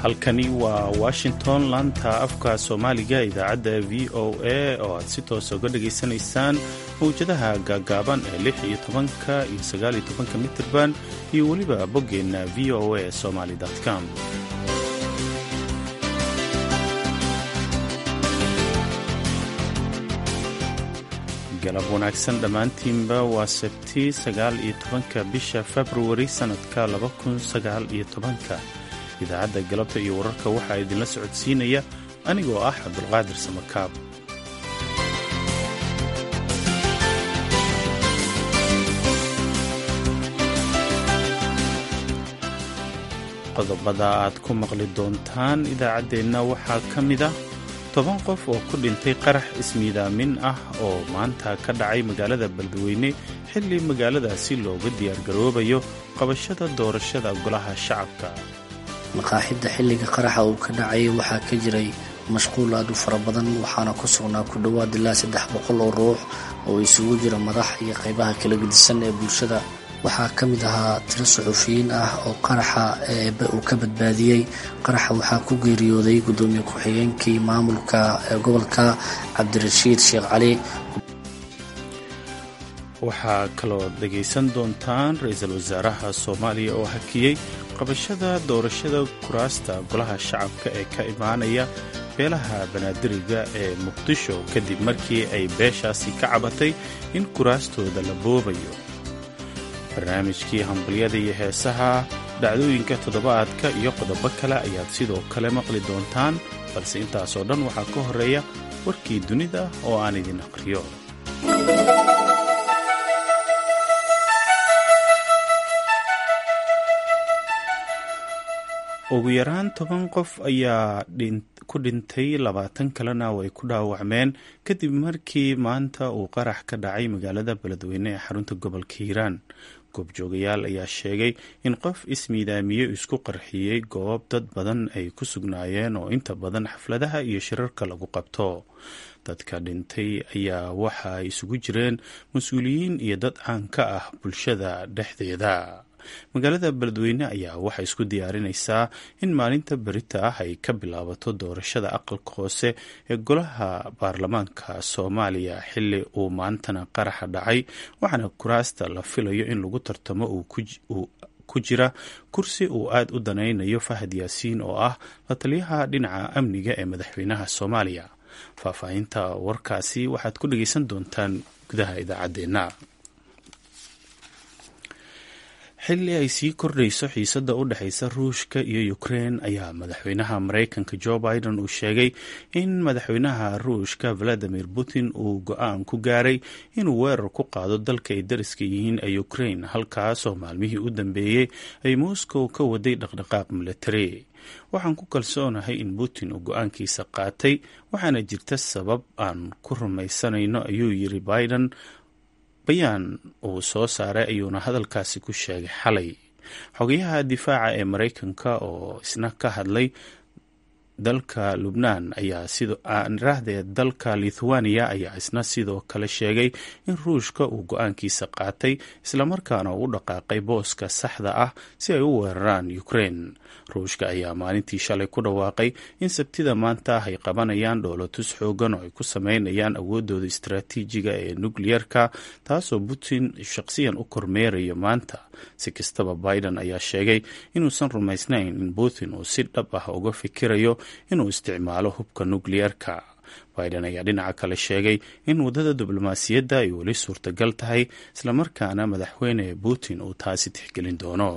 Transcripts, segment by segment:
halkani waa washington laanta afka soomaaliga idaacadda v o a oo aad si toosa uga dhagaysanaysaan mawjadaha gaagaaban ee lix iyo tobanka iyo sagaal iyo tobanka mitirban iyo weliba boggeenna v o a somaly com galab wanaagsan dhammaantiinba waa sabti sagaal iyo tobanka bisha februari sannadka laba kun sagaal iyo tobanka idaacadda galabta iyo wararka waxaa idinla socodsiinaya anigoo ah cabdulqaadir samakaab qodobada aad ku maqli doontaan idaacaddeenna waxaa ka mid ah toban qof oo ku dhintay qarax ismiidaamin ah oo maanta ka dhacay magaalada beledweyne xilli magaaladaasi looga diyaargaroobayo qabashada doorashada golaha shacabka maqaaxidda xilliga qaraxa uu ka dhacayay waxaa ka jiray mashquul aad u fara badan waxaana ku sugnaa ku dhowaad ilaa saddex boqol oo ruux oo isugu jira madax iyo qaybaha kala gedisan ee bulshada waxaa ka mid ahaa tiro suxuufiyiin ah oo qaraxa uu ka badbaadiyey qaraxa waxaa ku geeriyooday guddoomiye ku-xigeenkii maamulka gobolka cabdirashiid sheekh cali waxaa kaloo dhegaysan doontaan ra-iisul wasaaraha soomaaliya oo hakiyey qabashada doorashada kuraasta golaha shacabka ee ka imaanaya beelaha banaadiriga ee muqdisho kadib markii ay beeshaasi ka cabatay in kuraastooda la boobayo barnaamijkii hambalyada iyo heesaha dhacdooyinka toddobaadka iyo qodobo kale ayaad sidoo kale maqli doontaan balse intaasoo dhan waxaa ka horeeya warkii dunida oo aan idin aqriyo ugu yaraan toban qof ayaa ku dhintay labaatan kalena way ku dhaawacmeen kadib markii maanta uu qarax ka dhacay magaalada beledweyne ee xarunta gobolka hiiraan goobjoogayaal ayaa sheegay in qof ismiidaamiye isku qarxiyey goob dad badan ay ku sugnaayeen oo inta badan xafladaha iyo shirarka lagu qabto dadka dhintay ayaa waxa ay isugu jireen mas-uuliyiin iyo dad caan ka ah bulshada dhexdeeda magaalada beledweyne ayaa waxay isku diyaarinaysaa in maalinta berita ah ay ka bilaabato doorashada aqalka hoose ee golaha baarlamaanka soomaaliya xili uu maantana qaraxa dhacay waxaana kuraasta la filayo in lagu tartamo uu ku jira kursi uu aad u danaynayo fahad yaasiin oo ah la taliyaha dhinaca amniga ee madaxweynaha soomaaliya faahfaahinta warkaasi waxaad ku dhageysan doontaan gudaha idaacaddeenna xilli ay sii kordhayso xiisadda u dhexaysa ruushka iyo ukrein ayaa madaxweynaha maraykanka jo biden uu sheegay in madaxweynaha ruushka valadimir putin uu go-aan ku gaaray inuu weerar ku qaado dalka ay dariska yihiin ee ukrein halkaasoo maalmihii u dambeeyey ay moscow ka waday dhaqdhaqaaq milatari waxaan ku kalsoonahay in putin uu go-aankiisa qaatay waxaana jirta sabab aan ku rumaysanayno ayuu yiri biden bayaan uu soo saaray ayuuna hadalkaasi ku sheegay xalay xogayaha difaaca ee maraykanka oo isna ka hadlay dalka lubnaan ayaa sidirahdee dalka lithuania ayaa isna sidoo kale sheegay in ruushka uu go-aankiisa qaatay islamarkaana uu u dhaqaaqay booska saxda ah si ay u weeraraan ukrein ruushka ayaa maalintii shalay ku dhawaaqay in sabtida maanta ah ay qabanayaan dhoolotus xoogan oo ay ku sameynayaan awoodooda istaraatiijiga ee nukliyerka taasoo putin shaqsiyan u kormeerayo maanta si kastaba biden ayaa sheegay inuusan rumaysnayn in putin uu si dhab ah uga fikirayo inuu isticmaalo hubka nukliyerka biden ayaa dhinaca kale sheegay in waddada diblomaasiyadda ay weli suurtagal tahay islamarkaana madaxweyne putin uu taasi tixgelin doono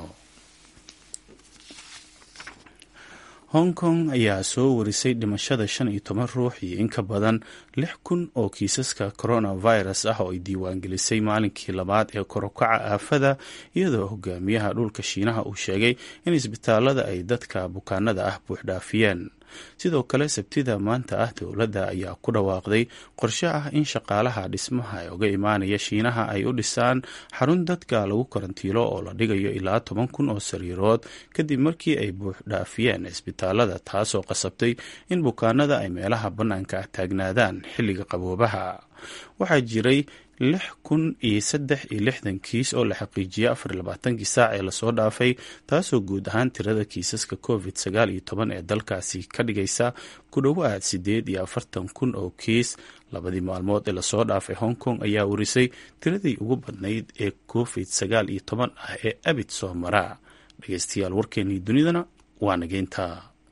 hong kong ayaa soo warisay dhimashada shan iyo toban ruux iyo in ka badan lix kun oo kiisaska coronavirus ah oo ay diiwaangelisay maalinkii labaad ee korokaca aafada iyadoo hogaamiyaha dhulka shiinaha uu sheegay in isbitaalada ay dadka bukaanada ah buuxdhaafiyeen sidoo kale sabtida maanta ah dowladda ayaa ku dhawaaqday qorshe ah in shaqaalaha dhismaha ee uga imaanaya shiinaha ay u dhisaan xarun dadka lagu karantiilo oo la dhigayo ilaa toban kun oo sariirood kadib markii ay buuxdhaafiyeen isbitaalada taasoo qasabtay in bukaanada ay meelaha bannaanka ah taagnaadaan xilliga qaboobaha waxaa jiray lix kun iyo saddex iyo lixdan kiis oo la xaqiijiyay afar iyo labaatankii saac ee lasoo dhaafay taasoo guud ahaan tirada kiisaska covid sagaal iyo toban ee dalkaasi ka dhigaysa ku dhowaad sideed iyo afartan kun oo kiis labadii maalmood ee lasoo dhaafay hong kong ayaa warisay tiradii ugu badnayd ee covid sagaal iyo toban ah ee abid soo maraa dhegeystayaal warkeenii dunidana waa nageynta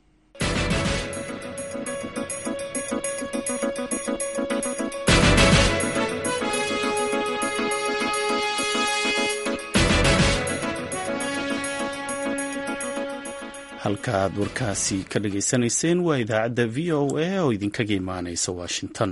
halka aad warkaasi ka dhageysanayseen waa idaacadda v o a oo idinkaga imaaneysa washington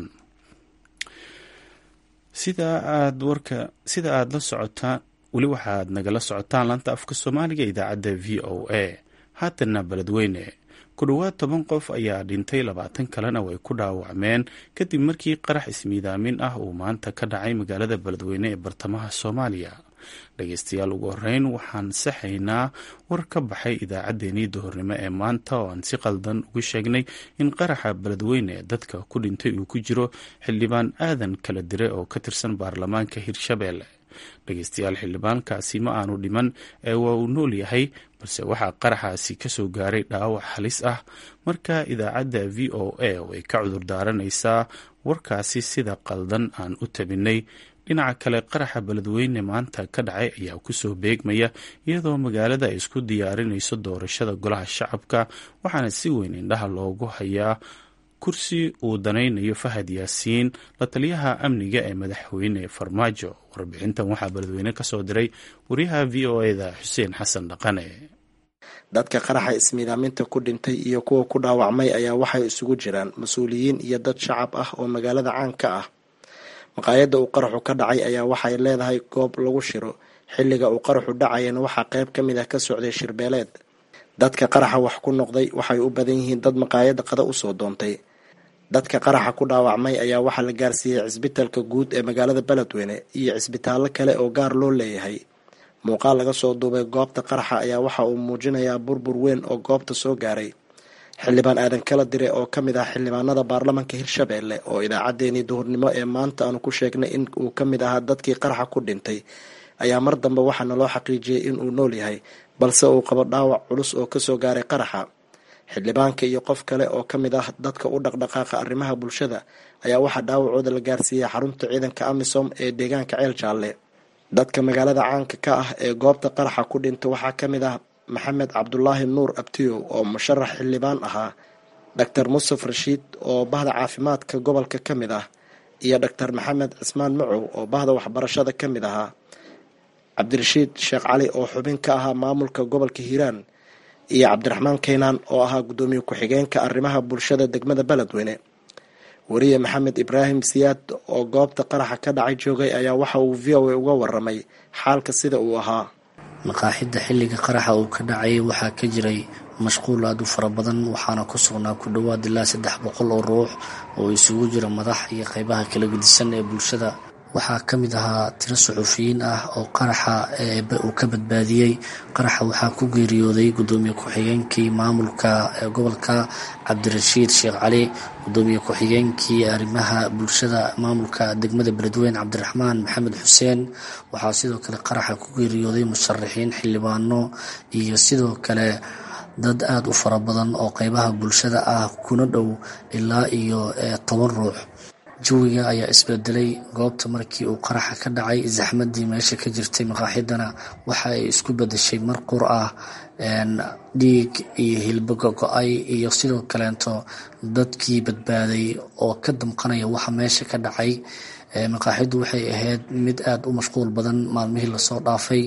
sida aad warka sida aad la socotaan weli waxaad nagala socotaan laanta afka soomaaliga idaacadda v o a haatanna beledweyne ku dhowaad toban qof ayaa dhintay labaatan kalena way ku dhaawacmeen kadib markii qarax ismiidaamin ah uu maanta ka dhacay magaalada beledweyne ee bartamaha soomaaliya dhegeystayaal ugu horeyn waxaan saxaynaa war ka baxay idaacaddeenii duhurnimo ee maanta oo aan si qaldan ugu sheegnay in qaraxa beledweyne ee dadka ku dhintay uu ku jiro xildhibaan aadan kala dire oo ka tirsan baarlamaanka hirshabeelle dhegeystayaal xildhibaankaasi ma aanu dhiman ee waa uu nool yahay balse waxaa qaraxaasi kasoo gaaray dhaawac halis ah marka idaacadda v o a oo ay ka cudur daaranaysaa warkaasi sida qaldan aan u tabinay dhinaca kale qaraxa beledweyne maanta ka dhacay ayaa kusoo beegmaya iyadoo magaalada ay isku diyaarinayso doorashada golaha shacabka waxaana si weyn indhaha loogu hayaa kursi uu danaynayo fahad yaasiin la taliyaha amniga ee madaxweyne farmaajo warbixintan waxaa beledweyne kasoo diray wariyaha v o eda xuseen xasan dhaqane dadka qaraxa ismiidaaminta ku dhintay iyo kuwa ku dhaawacmay ayaa waxay isugu jiraan mas-uuliyiin iyo dad shacab ah oo magaalada caan ka ah maqaayadda uu qaraxu ka dhacay ayaa waxay leedahay goob lagu shiro xilliga uu qaraxu dhacayana waxaa qayb ka mid ah ka socday shirbeeleed dadka qaraxa wax ku noqday waxay u badan yihiin dad maqaayadda qada usoo doontay dadka qaraxa ku dhaawacmay ayaa waxaa la gaarsiiyey cisbitalka guud ee magaalada beledweyne iyo cisbitaallo kale oo gaar loo leeyahay muuqaal laga soo duubay goobta qaraxa ayaa waxa uu muujinayaa burbur weyn oo goobta soo gaaray xildhibaan aadan kala dire oo ka mid ah xildhibaanada baarlamanka hirshabeelle oo idaacaddeenii duhurnimo ee maanta aanu ku sheegnay in uu ka mid ahaa dadkii qaraxa ku dhintay ayaa mar dambe waxaana loo xaqiijiyey in uu nool yahay balse uu qabo dhaawac culus oo kasoo gaaray qaraxa xildhibaanka iyo qof kale oo ka mid ah dadka u dhaqdhaqaaqa arrimaha bulshada ayaa waxaa dhaawacooda la gaarsiiyey xarunta ciidanka amisom ee deegaanka ceel jaalle dadka magaalada caanka ka ah ee goobta qaraxa ku dhinta waxaa ka mid ah maxamed cabdulaahi nuur abtiyow oo musharax xildhibaan ahaa doctor musaf rashiid oo bahda caafimaadka gobolka ka mid ah iyo doctor maxamed cismaan macow oo bahda waxbarashada ka mid ahaa cabdirashiid sheekh cali oo xubin ka ahaa maamulka gobolka hiiraan iyo cabdiraxmaan keynaan oo ahaa guddoomiye ku-xigeenka arrimaha bulshada degmada beledweyne wariye maxamed ibraahim siyaad oo goobta qaraxa ka dhacay joogay ayaa waxa uu v o a uga waramay xaalka sida uu ahaa maqaaxidda xilliga qaraxa uu ka dhacay waxaa ka jiray mashquul aada u fara badan waxaana ku sugnaa ku dhowaad ilaa saddex boqol oo ruux oo isugu jira madax iyo qeybaha kala gedisan ee bulshada waxaa ka mid ahaa tiro suxuufiyiin ah oo qaraxa uu ka badbaadiyey qaraxa waxaa ku geeriyooday gudoomiye ku-xigeenkii maamulka gobolka cabdirashiid sheekh cali gudoomiye ku-xigeenkii arrimaha bulshada maamulka degmada beledweyne cabdiraxmaan maxamed xuseen waxaa sidoo kale qaraxa ku geeriyooday musharaxiin xildhibaano iyo sidoo kale dad aada u fara badan oo qeybaha bulshada ah kuna dhow ilaa iyo toban ruux jawiga ayaa isbedelay goobta markii uu qaraxa ka dhacay zaxmadii meesha ka jirtay maqaaxidana waxa ay isku bedeshay mar qur ah dhiig iyo hilboga go-ay iyo sidoo kaleento dadkii badbaaday oo ka damqanaya waxa meesha ka dhacay maqaaxiddu waxay ahayd mid aada u mashquul badan maalmihii lasoo dhaafay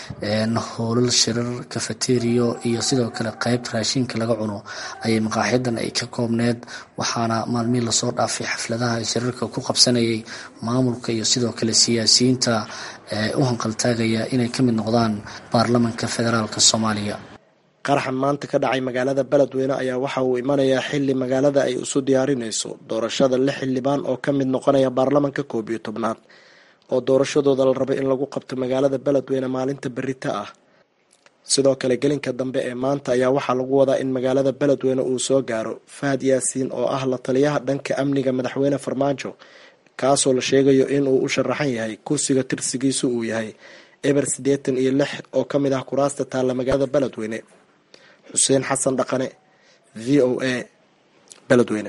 hoolal shirar kafateriyo iyo sidoo kale qeybta raashinka laga cuno ayay maqaaxidan ay ka koobneed waxaana maalmihii lasoo dhaafay xafladaha shirarka ku qabsanayay maamulka iyo sidoo kale siyaasiyiinta u hanqaltaagaya inay ka mid noqdaan baarlamanka federaalk soomaaliya qaraxa maanta ka dhacay magaalada beledweyne ayaa waxa uu imanayaa xili magaalada ay isu diyaarinayso doorashada lix xildhibaan oo ka mid noqonaya baarlamanka koob iyo tobnaad oo doorashadooda la rabo in lagu qabto magaalada beledweyne maalinta berita ah sidoo kale gelinka dambe ee maanta ayaa waxaa lagu wadaa in magaalada beledweyne uu soo gaaro fahad yaasiin oo ah la taliyaha dhanka amniga madaxweyne farmaajo kaasoo la sheegayo in uu u sharaxan yahay kursiga tirsigiisu uu yahay eber siddeetan iyo lix oo ka mid ah kuraasta taalla magaalada beledweyne xuseen xasan dhaqane v o a beledweyne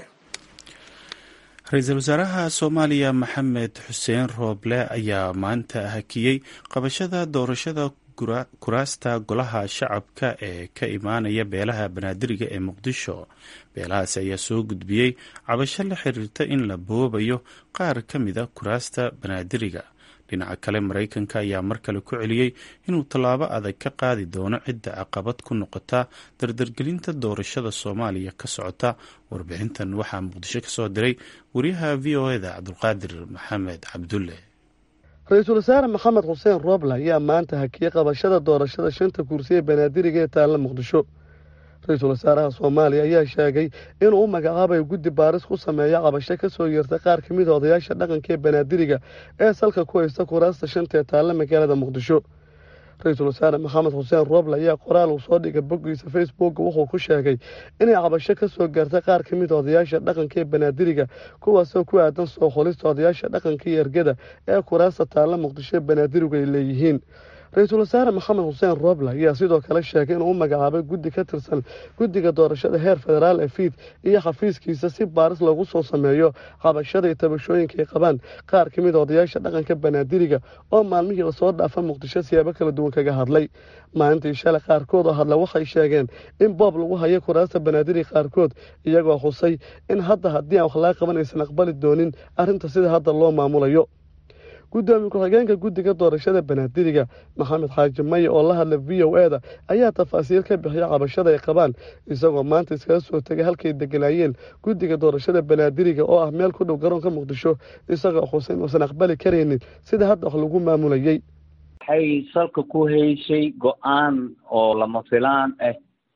ra-iisul wasaaraha soomaaliya maxamed xuseen rooble ayaa maanta hakiyey qabashada doorashada kuraasta golaha shacabka ee ka imaanaya beelaha banaadiriga ee muqdisho beelahaasi ayaa soo gudbiyey cabasho la xiriirta in la boobayo qaar ka mida kuraasta banaadiriga dhinaca kale maraykanka ayaa mar kale ku celiyey inuu tallaabo adag ka qaadi doono cidda caqabad ku noqota dardargelinta doorashada soomaaliya ka socota warbixintan waxaa muqdisho ka soo diray wariyaha v o eda cabdulqaadir maxamed cabdulle ra-iisul wasaare maxamed xuseen rooble ayaa maanta hakiyey qabashada doorashada shanta kursi ee banaadiriga ee taalla muqdisho ra-iisul wasaaraha soomaaliya ayaa sheegay inuu u magacaabayo guddi baaris ku sameeya qabasho ka soo yeertay qaar ka mid a odayaasha dhaqanka ee banaadiriga ee salka ku haysta kuraasta shanta ee taalla magaalada muqdisho ra-iisul wasaare maxamed xuseen rooble ayaa qoraal uu soo dhigay boggiisa facebooka wuxuu ku sheegay inay cabasho ka soo gaartay qaar ka mid a odayaasha dhaqanka ee banaadiriga kuwaasoo ku aadan soo xolista odayaasha dhaqanka iyo ergada ee kuraasta taalla muqdisho ee banaadirigu ay leeyihiin ra-iisul wasaare maxamed xuseen rooble ayaa sidoo kale sheegay inuu u magacaabay guddi ka tirsan guddiga doorashada heer federaal ee fiid iyo xafiiskiisa si baaris loogu soo sameeyo qabashada iyo tabashooyinka ay qabaan qaar ka mid a odayaasha dhaqanka banaadiriga oo maalmihii lasoo dhaafa muqdisho siyaabo kala duwan kaga hadlay maalintii shalay qaarkood oo hadla waxay sheegeen in boob lagu hayo kuraasta banaadiriga qaarkood iyagoo xusay in hadda haddii aan wax laga qaban aysan aqbali doonin arrinta sida hadda loo maamulayo guddoomiye ku-xigeenka guddiga doorashada banaadiriga maxamed xaaji maye oo la hadla v o e da ayaa tafaasiil ka bixiya cabashada ay qabaan isagoo maanta iskaga soo tegay halkay deganaayeen guddiga doorashada banaadiriga oo ah meel ku dhow garoonka muqdisho isagoo xuseyn uusan aqbali karaynin sida hadda wax lagu maamulayay waxay salka ku haysay go-aan oo lama filaan ah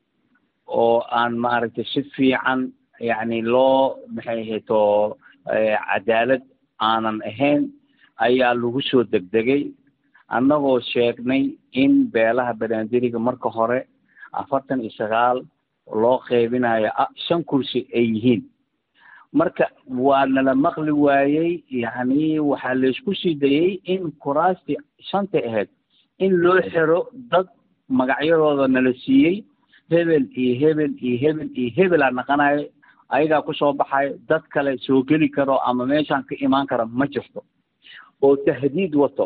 oo aan maaragtay si fiican yacni loo maxay hayto cadaalad aanan ahayn ayaa lagu soo degdegay annagoo sheegnay in beelaha banaadiriga marka hore afartan iyo sagaal loo qeybinayo shan kursi ay yihiin marka waa nala maqli waayey yacni waxaa laysku sii dayey in kuraastii shantay ahayd in loo xiro dad magacyadooda nala siiyey hebel iyo hebel iyo hebel iyo hebelaa naqanayo ayagaa kusoo baxayo dad kale soo geli karo ama meeshaan ka imaan kara ma jirto oo tahdiid wato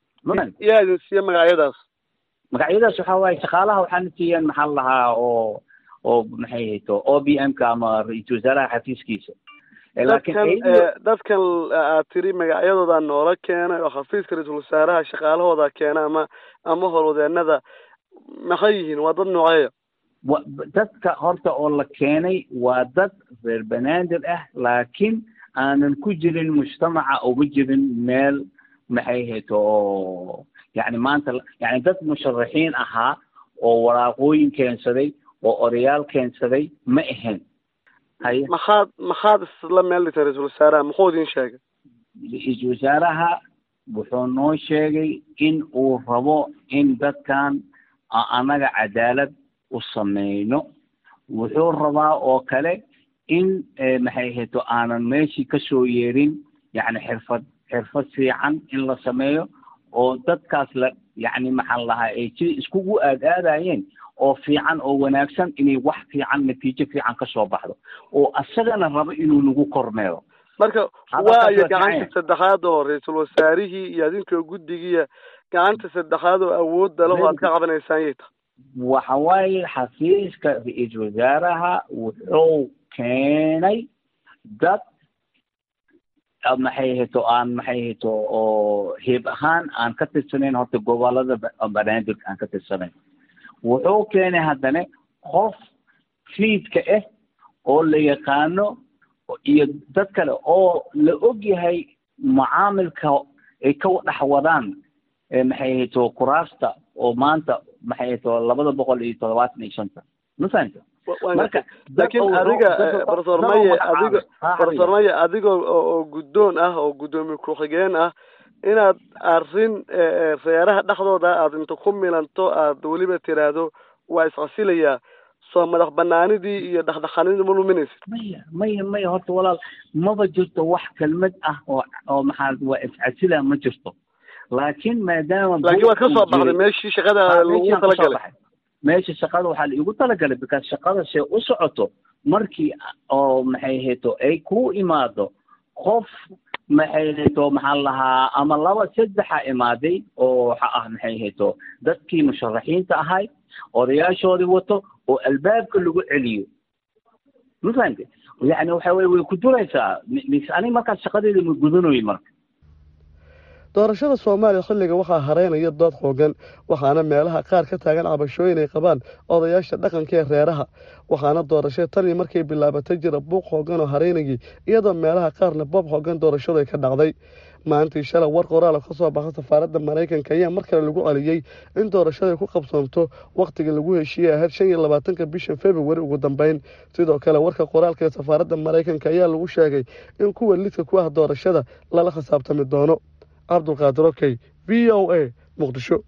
yaa idin siiye magacyadaas magacyadaas waxaa waaye shaqaalaha waxaana siiyeen maxaa la lahaa oo oo maxay hayto o b m ka ama ra-iisul wasaaraha xafiiskiisa dadkan dadkan aad tiri magacyadooda noola keenay oo xafiiska ra-iisul wasaaraha shaqaalahooda keena ama ama howlwadeenada maxay yihiin waa dad nooceeya wa dadka horta oo la keenay waa dad reer banaadir ah laakiin aanan ku jirin mujtamaca uga jirin meel maxay hayto oo yacni maanta yani dad musharaxiin ahaa oo waraaqooyin keensaday oo odayaal keensaday ma ahayn haye maxaad maxaad isla meel dhigtay ra-iisul wasaaraha muxuu idin sheegay ra-iisul wasaaraha wuxuu noo sheegay in uu rabo in dadkan annaga cadaalad u sameyno wuxuu rabaa oo kale in maxay hayto aanan meeshii kasoo yeerin yacni xirfad xirfad fiican in la sameeyo oo dadkaas la yacni maxaa lahaa ay si iskugu aadaadayeen oo fiican oo wanaagsan inay wax fiican natiijo fiican kasoo baxdo oo asagana rabo inuu nagu kormeero marka waayo gacanta saddexaad oo ra-iisul wasaarihii iyo adinkoo guddigiiya gacanta saddexaad oo awoodda leho aad ka qabanaysaan yay tahay waxa waaye xafiiska ra-iisul wasaaraha wuxuu keenay dad maxay hayto aan maxay hayto oo heeb ahaan aan ka tirsanayn horta gobolada banaadir aan ka tirsanayn wuxuu keenay haddana qof fiidka ah oo la yaqaano iyo dad kale oo la og yahay mucaamilka ay ka dhex wadaan maxay hayto kuraasta oo maanta maxay hayto labada boqol iyo toddobaatan iyo shanta ma fahanta marka laakiin adiga profesor maye adigo profesor maye adigoo oo guddoon ah oo guddoomiye ku-xigeen ah inaad arrin reeraha dhexdooda aad inta ku milanto aad weliba tiraahdo waa iscasilayaa soo madax banaanidii iyo dhaqdhaqaanidii ma luminaysid maya maya maya horta walaal maba jirto wax kelmad ah oo oo maxaa waa iscasila ma jirto laakiin maadaama laakiin waad ka soo baxday meeshii shaqada lagu talagalay meesha shaqada waxaa laigu talagalay because shaqada see u socoto markii oo maxay hayto ay ku imaado qof maxay hayto maxaa lahaa ama laba saddexa imaaday oo waxa ah maxay hayto dadkii musharaxiinta ahay odayaashoodii wato oo albaabka lagu celiyo ma fahamte yani waxa weye way ku duraysaa aniga markaas shaqadeeda ma gudanoy marka doorashada soomaaliya xilliga waxaa hareynaya dood xoogan waxaana meelaha qaar ka taagan cabashooyin ay qabaan odayaasha dhaqanka ee reeraha waxaana doorashada tan iyo markay bilaabatay jira buuq xoogan oo hareynayay iyadoo meelaha qaarna boob xoogan doorashadu ay ka dhacday maalintii shalay war qoraala ka soo baxa safaaradda maraykanka ayaa mar kale lagu celiyey in doorashada ay ku qabsoonto wakhtiga lagu heshiiyey ahayd shan iyo labaatanka bisha februari ugu dambeyn sidoo kale warka qoraalka ee safaaradda maraykanka ayaa lagu sheegay in kuwa lidka ku ah doorashada lala khisaabtami doono cabdulqaadir okey v o a muqdisho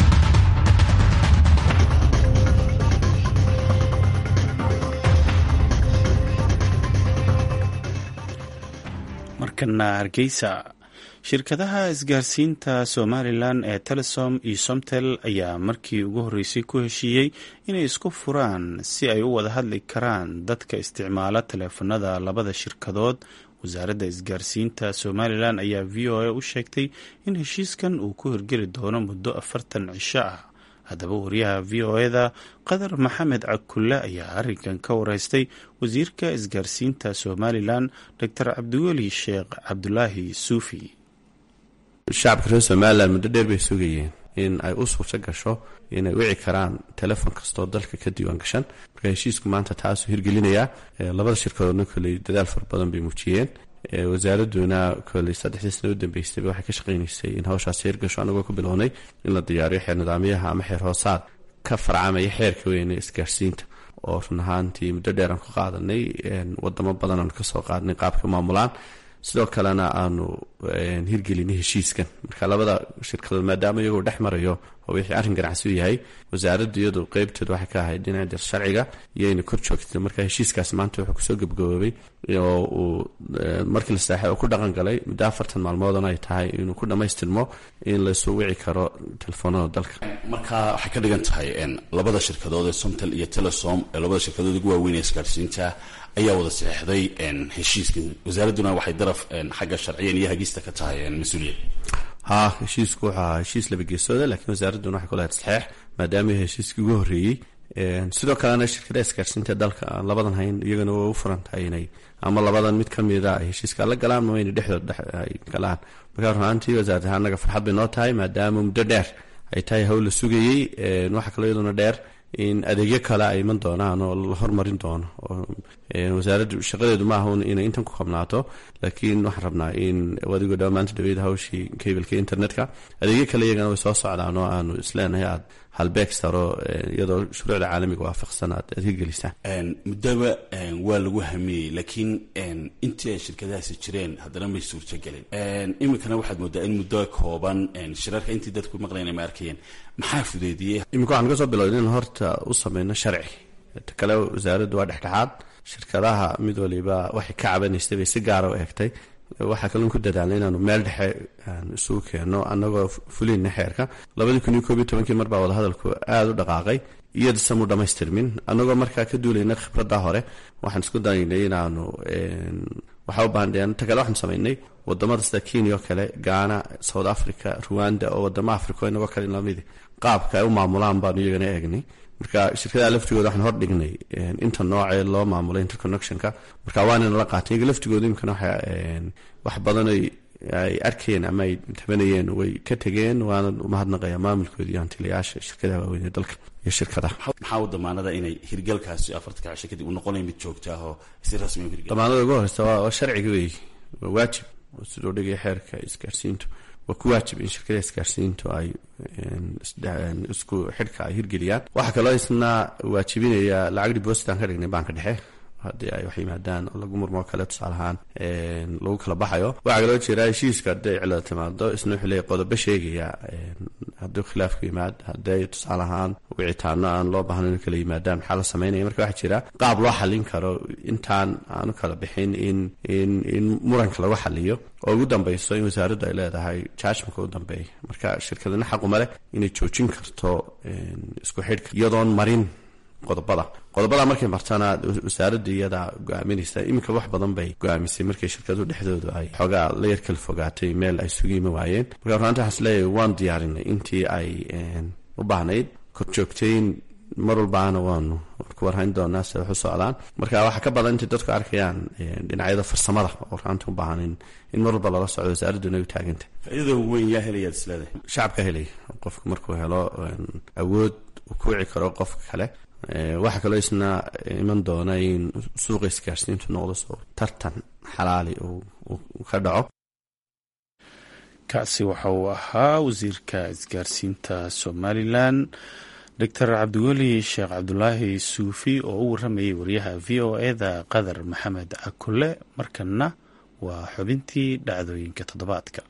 markana hargeysa shirkadaha isgaarsiinta somalilan ee telesom iyo somtel ayaa markii ugu horreysay ku heshiiyey inay isku furaan si ay u wada hadli karaan dadka isticmaala taleefanada labada shirkadood wasaaradda isgaarsiinta somalilan ayaa v o a u sheegtay in heshiiskan uu ku hirgeli doono muddo afartan cisho ah haddaba wariyaha v o eda qadar maxamed cakulle ayaa arrinkan ka wareystay wasiirka isgaarsiinta somalilan doctor cabdiweli sheekh cabdulaahi suufi shacabka reer somalilan muddo dheer bay sugayeen in ay u suurto gasho inay wici karaan telefon kastoo dalka ka diiwaan gashan marka heshiisku maanta taasuu hirgelinayaa labada shirkadoodna koley dadaal fara badan bay muujiyeen wasaaraduna koley saddexdii sana u dambeystayba waxay ka shaqaynaysay in hawshaasi hirgasho anagoo ku bilownay in la diyaariyo xeer nidaamyaha ama xeer hoosaad ka farcamaya xeerka weyne isgaarsiinta oo run ahaantii muddo dheer aan ku qaadanay wadamo badan aan kasoo qaadnay qaabka maamulaan sidoo kalena aanu hirgelinay heshiiskan marka labada shirkadood maadaama iyagoo dhex marayo oo wixii arrin ganacsi u yahay wasaaraddu iyadu qeybteedu waxay ka ahayd dhinaca dir sharciga iyoayna kor joogtay marka heshiiskaasi maanta wuxuu kusoo gebgaboobay oo uu markii la saaxay oo ku dhaqan galay muddo afartan maalmoodana ay tahay inuu ku dhammaystirmo in laysu wici karo telefoonada dalka marka waxay ka dhigan tahay labada shirkadood ee somtel iyo telesom ee labada shirkadood ugu waaweyn ee isgaarsiinta ayaa wada saxeixday heshiiskan wasaaradduna waxay daraf xagga sharciyan iyo hagista ka tahay mas-uuliyad ha heshiisku wuxuu ahaa heshiis labageesooda lakiin wasaaradduna waxay ku lahayd saxeex maadaama heshiiskii ugu horreeyey sidoo kalena shirkadaha isgaarsiinta dalka aan labadan hayn iyagana waa u furan tahay inay ama labadan mid ka mida ay heshiiska la galaan ama inay dhexdood dhex ay galaan markaa runaantii wasaarad ahaan annaga farxad bay noo tahay maadaama muddo dheer ay tahay hawl la sugayey waxaa kaloo iyaduna dheer in adeegyo kale ay iman doonaan oo la hormarin doono wasaaraddu shaqadeedu maaha un inay intan ku qabnaato laakiin waxaan rabnaa in adigoo dhaa maanta dhaweyda hawshii kablka internetka adeegyo kale iyagana way soo socdaan oo aanu isleenahay aad halbeeg saro iyadoo shuruucda caalamiga waafaqsan aad aad hirgelisaan muddaba waa lagu hamiyey laakiin intii ay shirkadahaasi jireen haddana may suurtagelin iminkana waxaad moodaa in muddo kooban shirarka intii dadku maqlayn ma arkayeen maxaa fudeediyey iminka waxaan kasoo bilowday in horta u sameyno sharci ta kale wasaaraddu waa dhexdhexaad shirkadaha mid waliba waxay ka cabanaysay bay si gaara u eegtay waxaa kaloon ku dadaalnay inaanu meel dhexe isugu keenno annagoo fulina xeerka labadii kun iyo koob iyo tobankii mar baa wadahadalku aada u dhaqaaqay iyadase mu dhammaystirmin annagoo markaa ka duulayna khibradda hore waxaan isku daynay inaanu waxaa u baahan ta kale waxaan samaynay wadamada sida kenya oo kale ghana south africa ruwanda oo wadamo africa inagoo kale lamidi qaabka ay u maamulaan baanu iyagana eegnay marka shirkadaha laftigooda waxaan hordhignay inta noocee loo maamulay interconnectionka marka waanana la qaatay iyaga laftigooda imkana waxa wax badan ay arkayeen ama ay tabanayeen way ka tegeen waana umahadnaqaya maamulkooda iyo hantilayaasha shirkadaha waaweyn ee dalka iyo shirkadaha maxaa u damaanada inay hirgalkaasi afartanka cisho kadib uu noqonaya mid joogta ah oo si rasmi u hirgal damaanada ugu horeysa waa sharciga wey waa waajib oo sidoo dhigaya xeerka isgaarsiintu waa ku waajib in shirkadaha isgaarsiintu ay isku xidhka ay hirgeliyaan waxaa kaloo isna waajibinaya lacag depositan ka dhignay baanka dhexe haddii ay wax yimaadaan oo lagu murmoo kale tusaale ahaan lagu kala baxayo waxaa kaloo jira heshiiska hadday cilada timaado isna wuxuu leeyahy qodobo sheegaya hadduu khilaafku yimaad hadday tusaale ahaan wicitaano aan loo baahno inu kala yimaadaan maxaa la sameynaya marka waxaa jira qaab loo xalin karo intaan aanu kala bixin in in in muranka lagu xaliyo oo ugu dambeyso in wasaaraddu ay leedahay jajmanka u dambeeya marka shirkadana xaquma leh inay joojin karto isku xidhka iyadoon marin qodobada qodobada markay martana wasaaradda iyada go-aaminaysa iminka wax badan bay go-aamisay markay shirkadu dhexdoodu ay xoogaa la yar kala fogaatay meel ay sugu yimi waayeen marka runaanta waxaan isleeyahay waan diyaarinay intii ay u baahnayd korjoogtayn mar walbaana waanu ku warhayn doonaa sida wax u socdaan marka waxaa ka badan intay dadku arkayaan dhinacyada farsamada oo runaanta u baahan in mar walba lala socdo wasaaradduna ay u taagantay faaidada weyn yaa helayaad isleedahay shacabka helaya qofku markuu helo awood uu ku wici karo qofka kale waxaa kaloo isna iman doona in suuqa isgaarsiintu noqdo soo tartan xalaali uu ka dhaco kaasi waxa uu ahaa wasiirka isgaarsiinta somalilan doctor cabdiweli sheekh cabdulaahi suufi oo u waramayay wariyaha v o eda qadar maxamed akule markanna waa xubintii dhacdooyinka toddobaadka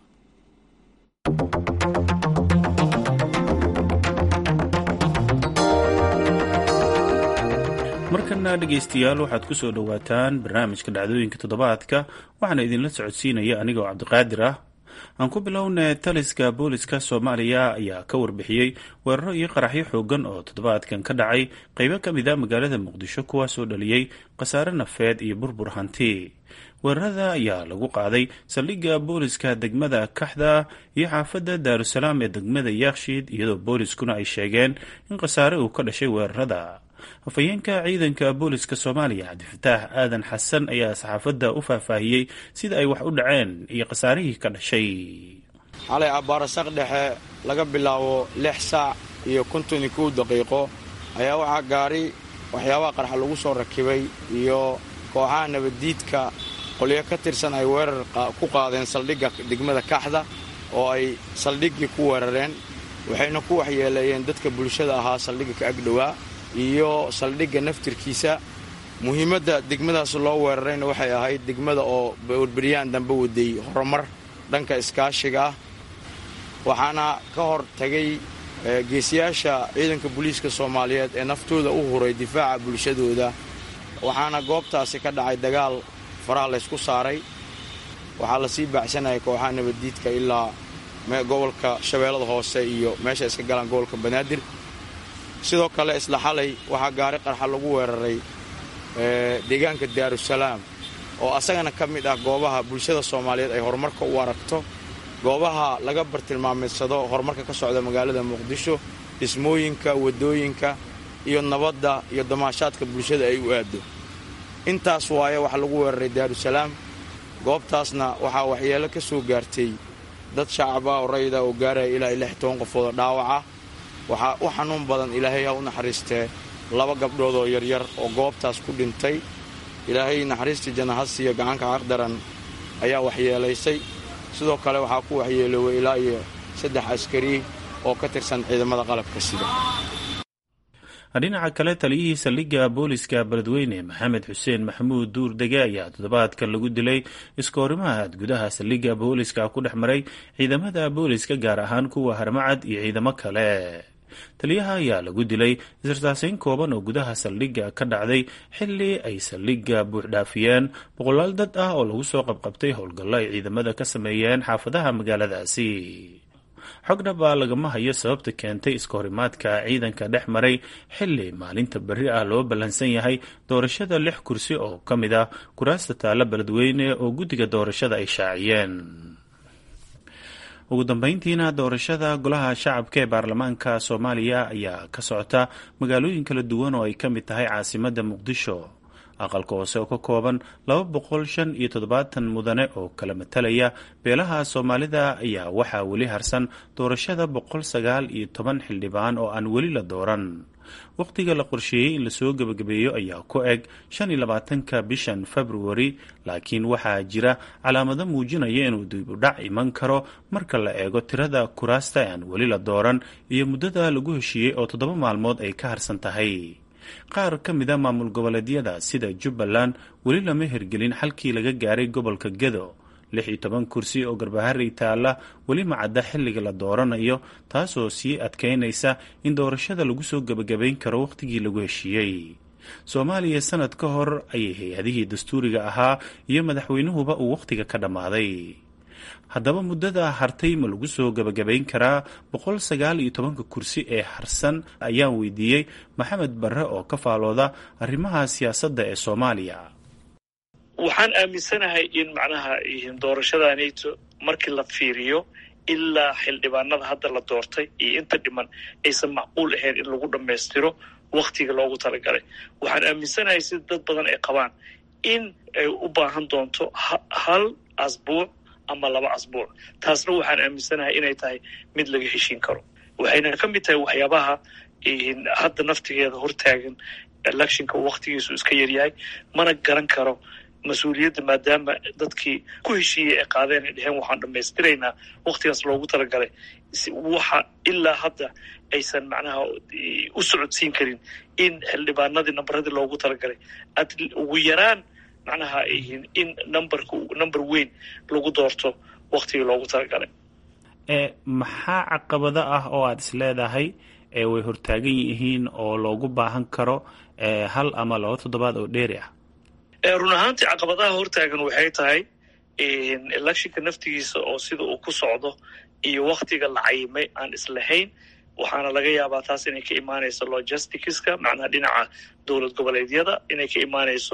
markana dhegeystayaal waxaad ku soo dhowaataan barnaamijka dhacdooyinka toddobaadka waxaana idinla socodsiinaya anigoo cabdiqaadir ah aan ku bilowna taliska booliska soomaaliya ayaa ka warbixiyey weeraro iyo qaraxyo xoogan oo toddobaadkan ka dhacay qeybo ka mid a magaalada muqdisho kuwaasoo dhaliyey khasaare nafeed iyo burbur hanti weerarada ayaa lagu qaaday saldhigga booliska degmada kaxda iyo xaafadda daarusalaam ee degmada yaakshiid iyadoo booliskuna ay sheegeen in khasaare uu ka dhashay weerarada afhayeenka ciidanka booliska soomaaliya cabdifataax aadan xasan ayaa saxaafadda u faahfaahiyey sida ay wax u dhaceen iyo khasaarihii ka dhashay xalay abbaarasaq dhexe laga bilaabo lix saac iyo konton iyo kow daqiiqo ayaa waxaa gaari waxyaabaha qarxa lagu soo rakibay iyo kooxaha nabaddiidka qolyo ka tirsan ay weerar ku qaadeen saldhigga degmada kaxda oo ay saldhiggii ku weerareen waxayna ku waxyeeleeyeen dadka bulshada ahaa saldhigga ka agdhowaa iyo saldhigga naftirkiisa muhiimadda degmadaas loo weerarayna waxay ahayd degmada oo berberyaan dambe waday horumar dhanka iskaashiga ah waxaana ka hor tagay geesiyaasha ciidanka booliiska soomaaliyeed ee naftooda u huray difaaca bulshadooda waxaana goobtaasi ka dhacay dagaal faraha laysku saaray waxaa lasii baacsanayay kooxaha nabaddiidka ilaa gobolka shabeellada hoose iyo meesha iska galaan gobolka banaadir sidoo kale isla xalay waxaa gaari qarxa lagu weeraray deegaanka daarusalaam oo asagana ka mid ah goobaha bulshada soomaaliyeed ay horumarka u aragto goobaha laga bartilmaamaysado horumarka ka socda magaalada muqdisho dhismooyinka waddooyinka iyo nabadda iyo damaashaadka bulshada ay u aaddo intaas waaye waxaa lagu weeraray daarusalaam goobtaasna waxaa waxyeelo ka soo gaartay dad shacaba oo rayida oo gaaraya ilaa lix toban qofoodoo dhaawaca waxaa u xanuun badan ilaahay ha u naxariistee laba gabdhood oo yaryar oo goobtaas ku dhintay ilaahay naxariistii janahasiyo gacanka xaqdaran ayaa waxyeelaysay sidoo kale waxaa ku waxyeelooway ilaa iyo saddex askari oo ka tirsan ciidamada qalabka sida dhinaca kale taliyihii saldhigga booliska beledweyne maxamed xuseen maxamuud duur dege ayaa toddobaadkan lagu dilay iskoorimahaad gudaha saldhigga booliska ku dhex maray ciidamada booliska gaar ahaan kuwa harmacad iyo ciidamo kale taliyaha ayaa lagu dilay isirtaasayn kooban oo gudaha saldhigga ka dhacday xilli ay saldhigga buuxdhaafiyeen boqolaal dad ah oo lagu soo qabqabtay howlgallo ay ciidamada ka sameeyeen xaafadaha magaaladaasi xogna baa lagama hayo sababta keentay iskahorimaadka ciidanka dhex maray xilli maalinta berri ah loo ballansan yahay doorashada lix kursi oo ka mid ah kuraasta taalla beledweyne oo guddiga doorashada ay shaaciyeen ugu dambeyntiina doorashada golaha shacabka ee baarlamaanka soomaaliya ayaa ka socota magaalooyin kala duwan oo ay ka mid tahay caasimadda muqdisho aqalka hoose oo ka kooban laba boqol shan iyo toddobaatan mudane oo kala matalaya beelaha soomaalida ayaa waxaa weli harsan doorashada boqol sagaal iyo toban xildhibaan oo aan weli la dooran wakhtiga la qorsheeyey in lasoo gebagabeeyo ayaa ku eg shan iyo labaatanka bishan februari laakiin waxaa jira calaamado muujinaya inuu dibudhac iman karo marka la eego tirada kuraasta aan weli la dooran iyo muddada lagu heshiiyey oo toddoba maalmood ay ka harsan tahay qaar ka mida maamul goboleedyada sida jubbaland weli lama hirgelin xalkii laga gaaray gobolka gedo lix iyo toban kursi oo garbaharey taalla weli macadda xilliga la dooranayo taasoo sii adkeynaysa in doorashada lagu soo gebagabayn karo wakhtigii lagu heshiiyey soomaaliya sanad ka hor ayay hay-adihii dastuuriga ahaa iyo madaxweynuhuba uu wakhtiga ka dhammaaday haddaba muddada hartay ma lagu soo gebagabayn karaa boqol sagaal iyo tobanka kursi ee harsan ayaan weydiiyey maxamed barre oo ka faalooda arrimaha siyaasadda ee soomaaliya waxaan aaminsanahay in macnaha doorashadaanayto markii la fiiriyo ilaa xildhibaanada hadda la doortay iyo inta dhiman aysan macquul ahayn in lagu dhammaystiro waktiga loogu talagalay waxaan aaminsanahay sida dad badan ay qabaan in ay u baahan doonto hal asbuuc ama laba asbuuc taasna waxaan aaminsanahay inay tahay mid laga heshiin karo waxayna ka mid tahay waxyaabaha hadda naftigeeda hortaagan electionka waktigiisu iska yaryahay mana garan karo mas-uuliyadda maadaama dadkii ku heshiiyey ay qaadeen ay dheheen waxaan dhammaystiraynaa waktigaas loogu talagalay waxa ilaa hadda aysan macnaha u socodsiin karin in xildhibaanadii nambaradii loogu talagalay ugu yaraan macnaha in numberka number weyn lagu doorto waktigii loogu talagalay maxaa caqabado ah oo aada is leedahay way hortaagan yihiin oo loogu baahan karo hal ama laba toddobaad oo dheeri ah run ahaantii caqabadaha hortaagan waxay tahay electionka naftigiisa oo sida uu ku socdo iyo waktiga la cayimay aan islahayn waxaana laga yaabaa taas inay ka imaanayso logisticska macnaha dhinaca dowlad goboleedyada inay ka imaanayso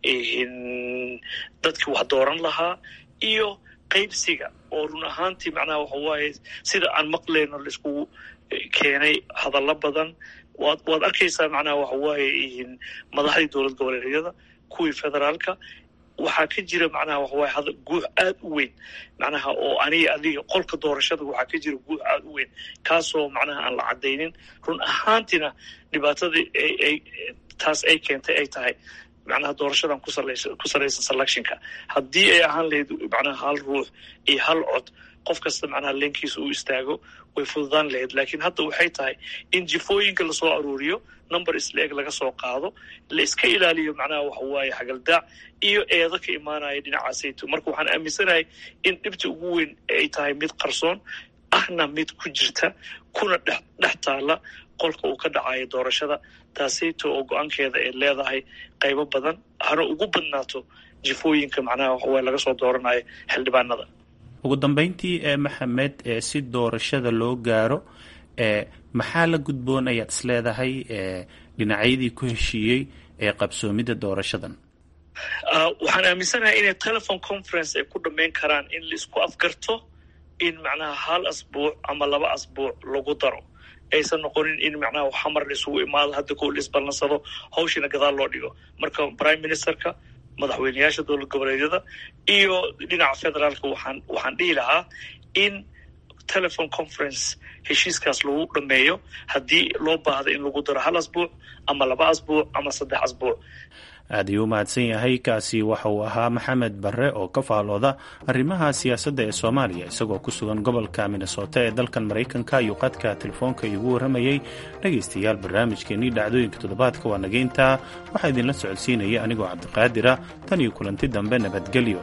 dadkii wax dooran lahaa iyo qaybsiga oo run ahaantii macnaha waxa waaye sida aan maqlayno laiskugu keenay hadallo badan waad waad arkaysaa macnaha waxa waaye madaxdii dowlad goboleedyada kuwii federaalka waxaa ka jira macnaha waxawaaye hada guux aad u weyn macnaha oo aniga adiga qolka doorashada waxaa ka jira guux aad u weyn kaasoo macnaha aan la caddaynin run ahaantiina dhibaatadii ay taas ay keentay ay tahay macnaha doorashadan ku salaysan selectionka haddii ay ahaan lahayd macnaha hal ruux iyo hal cod qof kasta macnaha leenkiisa uu istaago way fududaan lahayd laakiin hadda waxay tahay in jifooyinka lasoo aruuriyo number isla-eg laga soo qaado la iska ilaaliyo macnaha waxa waaye xagaldaac iyo eedo ka imaanaya dhinacaasayto marka waxaan aaminsanahay in dhibta ugu weyn ay tahay mid qarsoon ahna mid ku jirta kuna dhex dhex taala qolka uu ka dhacayo doorashada taasayto oo go-aankeeda ay leedahay qaybo badan hana ugu badnaato jifooyinka macnaha waxawaaye laga soo dooranayo xildhibaanada ugu dambeyntii ee maxamed ee si doorashada loo gaaro ee maxaa la gudboon ayaad is leedahay ee dhinacyadii ku heshiiyey ee qabsoomidda doorashadan waxaan aaminsanahay inay telephone conference ay ku dhammayn karaan in laisku afgarto in macnaha hal asbuuc ama laba asbuuc lagu daro aysan noqonin in macnaha xamar laisugu imaado hadda kow la isballansado hawshiina gadaal loo dhigo marka prime ministerka madaxweyneyaasha dowlad goboleedyada iyo dhinaca federaalka waxaan waxaan dhihi lahaa in telephone conference heshiiskaas lagu dhameeyo haddii loo baahdo in lagu daro hal asbuuc ama laba asbuuc ama saddex asbuuc aad ayuu u mahadsan yahay kaasi waxa uu ahaa maxamed barre oo ka faalooda arrimaha siyaasadda ee soomaaliya isagoo ku sugan gobolka minnesota ee dalkan maraykanka ayuu qadka telefoonka iigu warramayey dhegaystayaal barnaamijkeennii dhacdooyinka toddobaadka waa nageyntaa waxaa idinla socodsiinaya anigoo cabdiqaadira tan iyo kulanti dambe nabadgelyo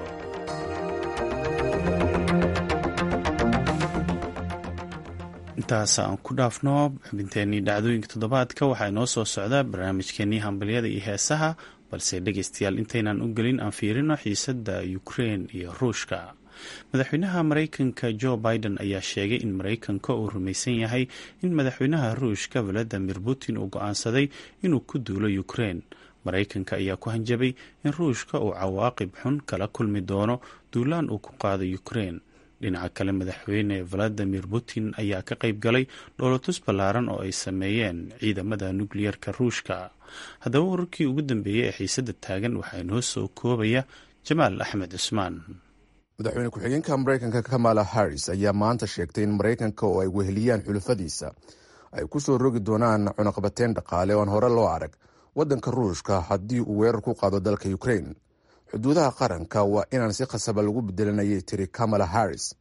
intaas aan ku dhaafno xubinteenii dhacdooyinka toddobaadka waxaa inoo soo socda barnaamijkeenii hambalyada iyo heesaha balse dhegaystayaal intaynan u gelin aan fiirino xiisadda ukrein iyo ruushka madaxweynaha maraykanka jo biden ayaa sheegay in maraykanka uu rumaysan yahay in madaxweynaha ruushka valadimir putin uu go-aansaday inuu ku duulo ukrein maraykanka ayaa ku hanjabay in ruushka uu cawaaqib xun kala kulmi doono duulaan uu ku qaado ukrein dhinaca kale madaxweyne valadimir putin ayaa ka qayb galay dhoolatus ballaaran oo ay sameeyeen ciidamada nukliyeerka ruushka haddaba wararkii ugu dambeeyey ee xiisadda taagan waxaa inoo soo koobaya jamaal axmed cusmaan madaxweyne ku-xigeenka maraykanka kamala harris ayaa maanta sheegtay in maraykanka oo ay weheliyaan xulafadiisa ay ku soo rogi doonaan cunaqabateyn dhaqaale oon hore loo arag waddanka ruushka haddii uu weerar ku qaado dalka ukrain xuduudaha qaranka waa inaan si khasaba lagu bedelanayay tiri kamala harris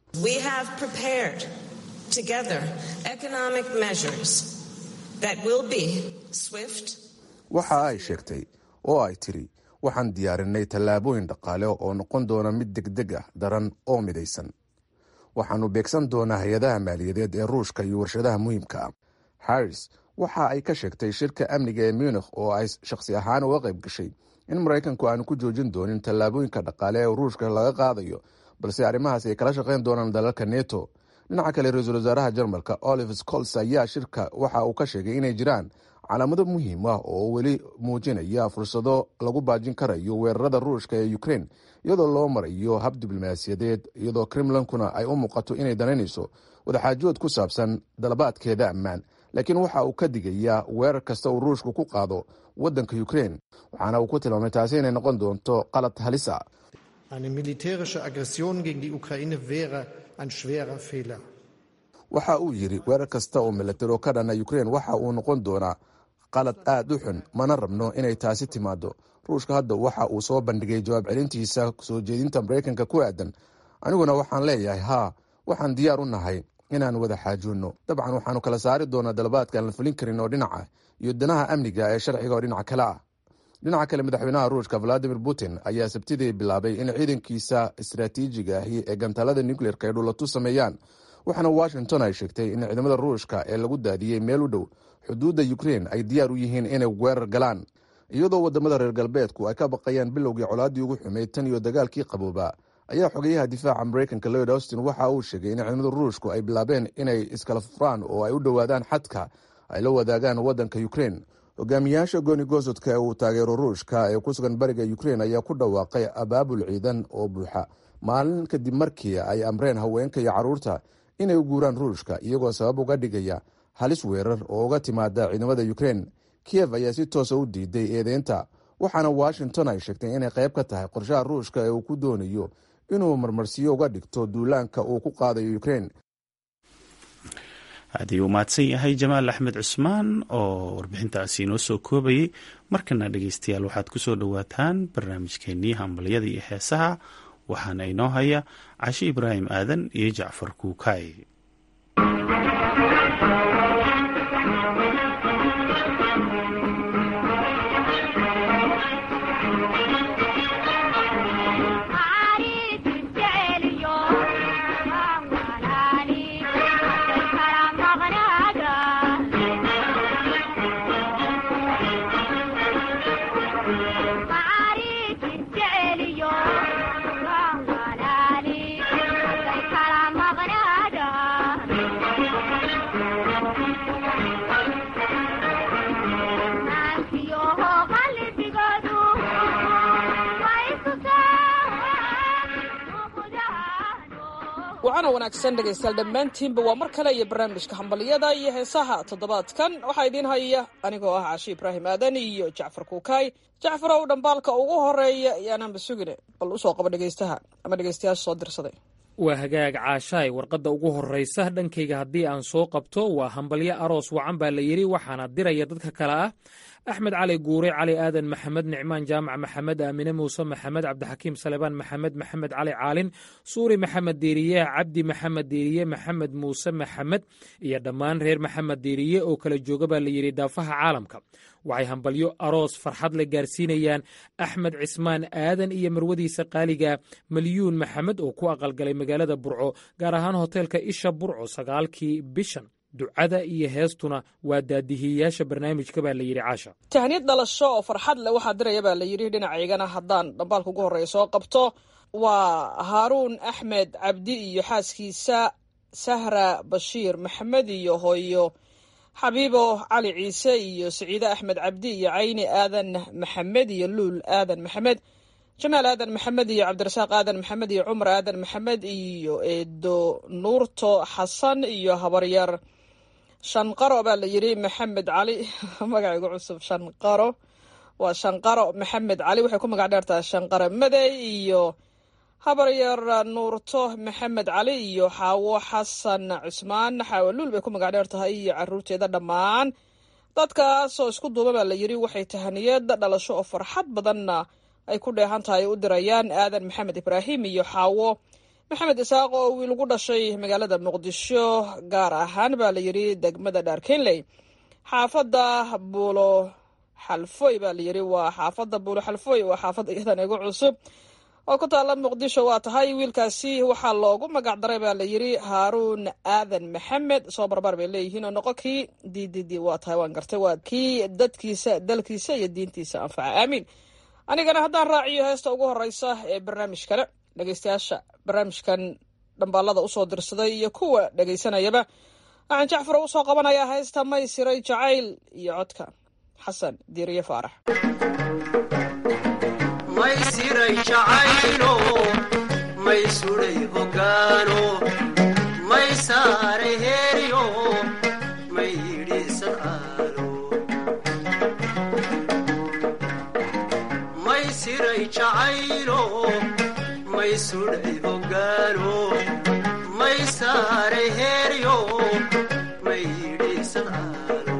waxa ay sheegtay oo ay tiri waxaan diyaarinay tallaabooyin dhaqaale oo noqon doona mid degdeg ah daran oo midaysan waxaannu beegsan doonaa hay-adaha maaliyadeed ee ruushka iyo warshadaha muhiimka ah harris waxa ay ka sheegtay shirka amniga ee munikh oo ay shakhsi ahaan uga qayb gashay in maraykanku aanu ku joojin doonin tallaabooyinka dhaqaale ee ruushka laga qaadayo balse arrimahaas ay kala shaqayn doonaan dalalka neto dhinaca kale ra-iisul wasaaraha jarmalka oliver scols ayaa shirka waxa uu ka sheegay inay jiraan calaamado muhiim ah oo weli muujinaya fursado lagu baajin karayo weerarada ruushka ee ukrein iyadoo loo marayo hab diblomaasiyadeed iyadoo kremlankuna ay u muuqato inay danaynayso wadaxaajood ku saabsan dalabaadkeeda ammaan laakiin waxa uu ka digayaa weerar kasta uu ruushku ku qaado waddanka ukrein waxaana uu ku tilmaamay taasi inay noqon doonto qalad halisa Eine militärische Aggression gegen die Ukraine wäre ein schwerer Fehler. waxa uu yidhi weerar kasta oo milataro ka dhana ukrein waxa uu noqon doonaa qalad aad u xun mana rabno inay taasi timaado ruushka hadda waxa uu soo bandhigay jawaab celintiisa soo jeedinta maraykanka ku aadan aniguna waxaan leeyahay haa waxaan diyaar u nahay inaan wada xaajoonno dabcan waxaanu kala saari doonaa dalabaadka aan la fulin karin oo dhinaca iyo danaha amniga ee sharciga oo dhinaca kale ah dhinaca kale madaxweynaha ruushka valadimir putin ayaa sabtidii bilaabay in ciidankiisa istaraatiijiga ahi ee gantaalada nucleerka ay dhulatu sameeyaan waxaana washington ay sheegtay in ciidamada ruushka ee lagu daadiyey meel u dhow xuduudda ukrein ay diyaar u yihiin inay weerar galaan iyadoo wadamada reer galbeedku ay ka baqayaan bilowgii colaaddii ugu xumeyd tan iyo dagaalkii qabooba ayaa xogeyaha difaaca maraykanka lloyd austin waxa uu sheegay in ciidamada ruushku ay bilaabeen inay iskala furaan oo ay u dhowaadaan xadka ay la wadaagaan waddanka ukrein hogaamiyaasha gooni goosodka ee uu taageero ruushka ee ku sugan bariga ukrein ayaa ku dhawaaqay abaabul ciidan oo buuxa maalin kadib markii ay amreen haweenka iyo carruurta inay u guuraan ruushka iyagoo sabab uga dhigaya halis weerar oo uga timaada ciidamada ukrein kiyev ayaa si toosa u diiday eedeynta waxaana washington ay sheegtay inay qayb ka tahay qorshaha ruushka ee uu ku doonayo inuu marmarsiyo uga dhigto duulaanka uu ku qaadayo ukrein aad ayuu mahadsan yahay jamaal axmed cusmaan oo warbixintaasi inoo soo koobayay markana dhegeystayaal waxaad kusoo dhowaataan barnaamijkeenii hambalyada iyo heesaha waxaana inoo haya cashe ibraahim aadan iyo jacfar kuukaay wacana wanaagsan dhegaystayaal dhammaantiinba waa mar kale iyo barnaamijka hambaliyada iyo heesaha toddobaadkan waxaa idiin haya anigoo ah cashi ibraahim aadan iyo jacfar kuukaay jacfarow dhambaalka ugu horeeya yaanaanba sugine bal usoo qaba dhegaystaha ama dhegaystayaasha soo dirsaday waa hagaag caashaay warqadda ugu horraysa dhankayga haddii aan soo qabto waa hambalyo aroos wacan baa la yidhi waxaana diraya dadka kale ah axmed cali guure cali aadan maxamed nicmaan jaamac maxamed aamine muuse maxamed cabdixakiim salebaan maxamed maxamed cali caalin suuri maxamed diiriye cabdi maxamed diiriye maxamed muuse maxamed iyo dhammaan reer maxamed diiriye oo kala jooga baa la yidhi daafaha caalamka waxay hambalyo aroos farxad la gaarsiinayaan axmed cismaan aadan iyo marwadiisa qaaliga malyuun maxamed oo ku aqalgalay magaalada burco gaar ahaan hoteelka isha burco sagaalkii bishan ducada iyo heestuna waa daadihiyayaasha barnaamijka baa la yidhi caasha tahniyad dhalasho oo farxad leh waxaa diraya baa la yidhi dhinacaygana haddaan dhambaalka ugu horreeya soo qabto waa haaruun axmed cabdi iyo xaaskiisa sahra bashiir maxamed iyo hooyo xabiibo cali ciise iyo siciide axmed cabdi iyo cayni aadan maxamed iyo luul aadan maxamed jamaal aadan maxamed iyo cabdirasaaq aadan maxamed iyo cumar aadan maxamed iyo eedo nuurto xasan iyo habaryar shanqaro baa la yidhi maxamed cali magacaygu cusub shanqaro waa shanqaro maxamed cali waxay ku magac dheertahay shanqaro madey iyo habaryar nuurto maxamed cali iyo xaawo xasan cusmaan xaawo luul bay ku magac dheer tahay iyo caruurteeda dhammaan dadkaasoo isku duuba baa la yidhi waxay tahaniyad dhalasho oo farxad badanna ay ku dheehan tahay u dirayaan aadan maxamed ibraahim iyo xaawo maxamed isaaq oo wiil ugu dhashay magaalada muqdisho gaar ahaan baa la yidhi degmada dhaarkenley xaafadda buulo xalfoy baa layidhi waa xaafadda buulo xalfoy waa xaafadda iyadan igu cusub oo ku taalla muqdisho waa tahay wiilkaasi waxaa loogu magac daray baa layidhi haaruun aadan maxamed soo barbaar bay leeyihiin oo noqo kii d d d waa tahay waan gartay waa kii dadkiisa dalkiisa iyo diintiisa anfaca aamiin anigana haddaan raaciyo heesta ugu horeysa ee barnaamijkana dhegeystayaasha barnaamijkan dhambaalada usoo dirsaday iyo kuwa dhegeysanayaba waxaan jacfar usoo qabanayaa heesta may siray jacayl iyo codka xasan diiriye faarax may siray jacaylo may sudhay hoggaano may saaray heeryo may yidhi sadcaalo may siray jacaylo may sudhay hoggaano may saaray heeryo may yidhi sadcaalo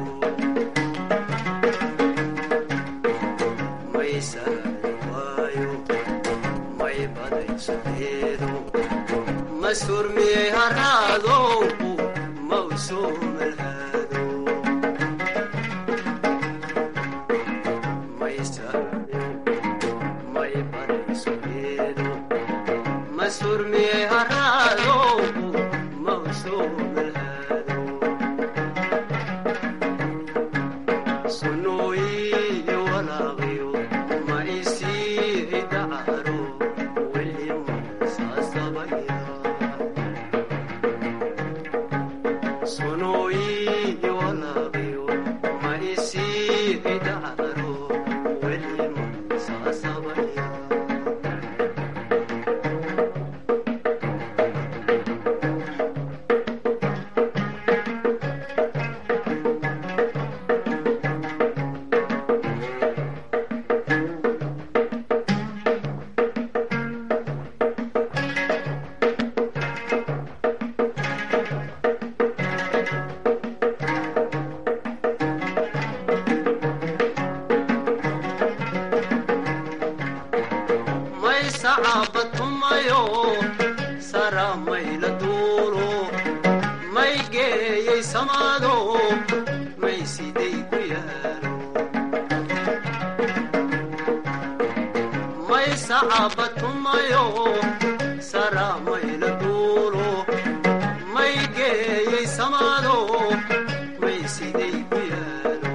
may saaray waayo may baday sudeedo ma surmiyey haraado ma u soo malhaado may saaray may baday sudeedo ma surmiyey haraado ma u soo malhaado sunooyiyo walaaqiyo ma isii dacaro weli ma saasabaya sunooyiyo walaaqiyo ma isii dacaro weli ma saasabaya may sacaabatumayo sara mayla duulo may geeyey samaado may siday ku yaalo may sacaabatumayo sara mayla duulo may geeyey samaado may siday ku yaalo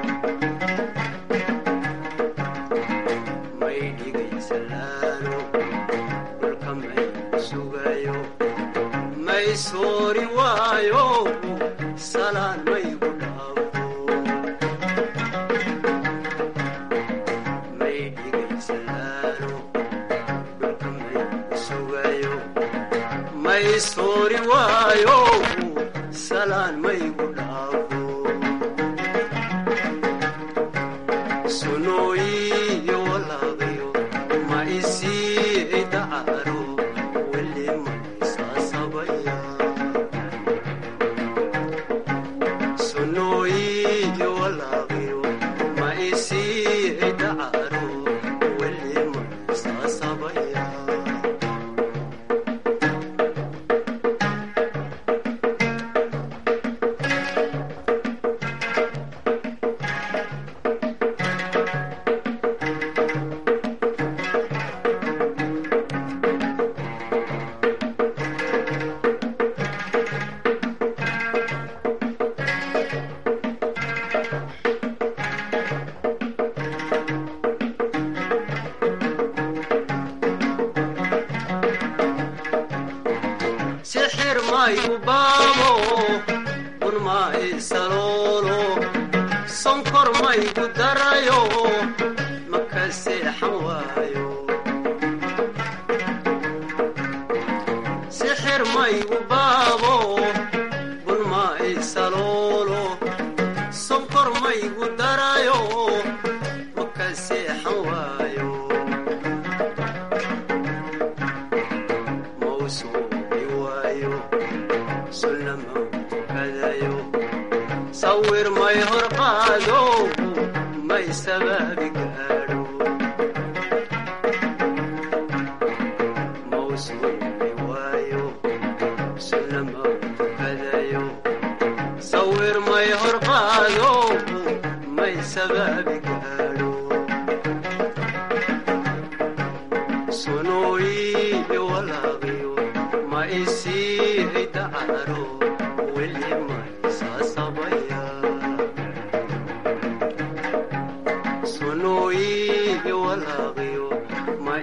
may dhigaysallaano dhulka may sugayo may soori waayo salaan maygu dhaafo may dhigaysallaano dhulka may sugayo may soori waayo salaan maygu dhaafo sunooyiyo walaaqiyo ma isii dacaro weli ma isaasabaya sunooyiyo walaaqiyo ma isii dacaro weli ma isaasabaya sixir mayu baabo un ma isaloolo sonkor maygu darayo maka seexan waayo sixir maygu baabo un ma isaloolo sonkor maygu darayo maka seexan waayo mawsuubi waayo sunnama tukadayo sawir may hor qaado may sabaabi gaadho mawsuubi waayo sunnama tukadayo sawir may hor qaado may sabaabi gaadho sunooyi walaaqiyo ma isii dacaro weli ma isaasabaya sunooyi walaaqiyo ma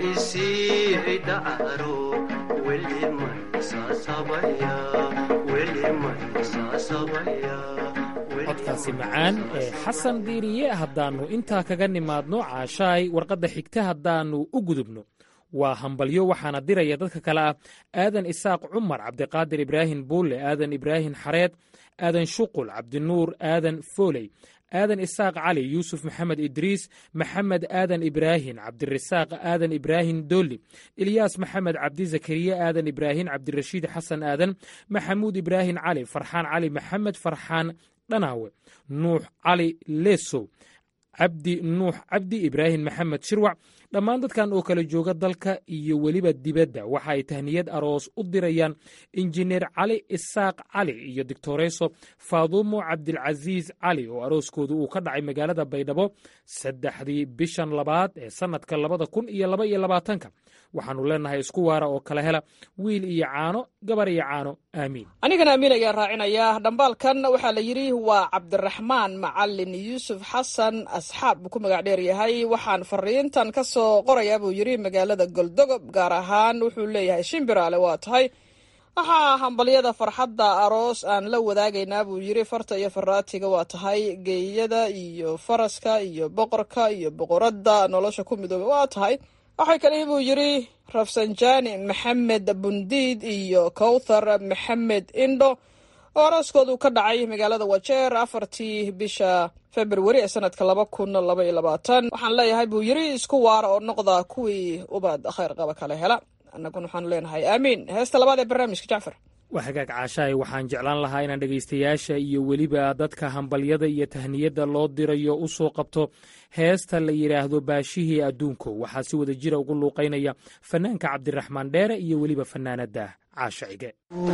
isii dacaro weli ma isaasabaya weli ma isaasabaya codkaasi macaan ee xasan diiriye haddaannu intaa kaga nimaadno caashaay warqadda xigta haddaannu u gudubno waa hambalyo waxaana diraya dadka kale ah aadan isaaq cumar cabdiqaadir ibraahim buulle aadan ibraahim xareed aadan shuqul cabdinuur aadan fooley aadan isaaq cali yuusuf maxamed idriis maxamed aadan ibraahim cabdirasaaq aadan ibraahim doolli ilyaas maxamed cabdi zakariya aadan ibraahim cabdirashiid xasan aadan maxamuud ibraahim cali farxaan cali maxamed farxaan dhanaawe nuux cali lesow cabdi nuux cabdi ibraahim maxamed shirwac dhammaan dadkan oo kala jooga dalka iyo weliba dibadda waxa ay tahniyad aroos u dirayaan injineer cali isaaq cali iyo doctoreso faadumo cabdilcasiis cali oo arooskoodu uu ka dhacay magaalada baydhabo saddexdii bishan labaad ee sannadka labada kun iyo laba iyo labaatanka waxaannu leenahay isku waara oo kala hela wiil iyo caano gabar iyo caano aamiin anigana amiin ayaa raacinaya dhambaalkan waxaa la yidhi waa cabdiraxmaan macalin yuusuf xasan asxaab buu ku magac dheer yahay waxaan fariintan ka soo qorayaa buu yidhi magaalada goldogob gaar ahaan wuxuu leeyahay shimbiraale waa tahay waxaa hambalyada farxadda aroos aan la wadaagaynaa buu yidhi farta iyo faraatiga waa tahay geeyada iyo faraska iyo boqorka iyo boqoradda nolosha ku midooba waa tahay waxay kale buu yidhi rafsanjani maxamed bundiid iyo kowthar maxamed indho oo arooskoodu ka dhacay magaalada wajeer afartii bisha februari ee sanadka laba kun laba iyo labaatan waxaan leeyahay buu yidhi isku waara oo noqda kuwii ubaad khayr qaba kale hela annaguna waxaanu leenahay aamiin heesta labaad ee barnaamijka jacfar waa hagaag caashaay waxaan jeclaan lahaa inaan dhegaystayaasha iyo weliba dadka hambalyada iyo tahniyadda loo dirayo u soo qabto heesta la yidhaahdo baashihii adduunko waxaa si wada jira ugu luuqaynaya fanaanka cabdiraxmaan dheere iyo weliba fanaanada caasha cige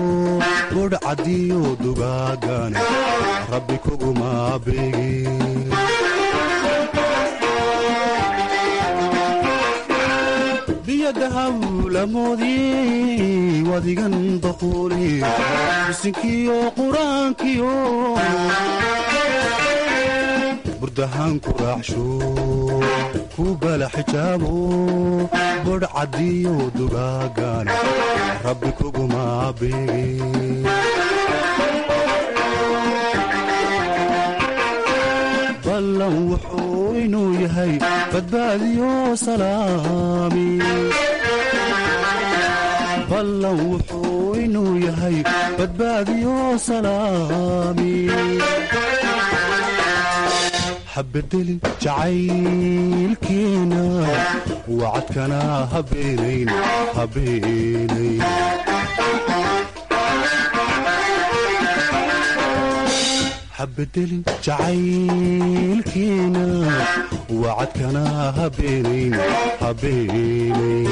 budhcadiyo dugaagane rabbi kuguma beegin biyadahawlamoodii wadigan daquuli bisinkiyo qur-aankiyo burdahaan ku raaxsho ku bala xijaabo budhcadiyo dugaagane rabbi kuguma beegin ballan wuxuu inuu yahay badbaadiyo salaami ballan wuxuu inuu yahay badbaadiyo salaami habedelin jacaylkeena wacadkana habeenayn habeenayn habedelin jacaylkeena wacadkana habeenayn habeenayn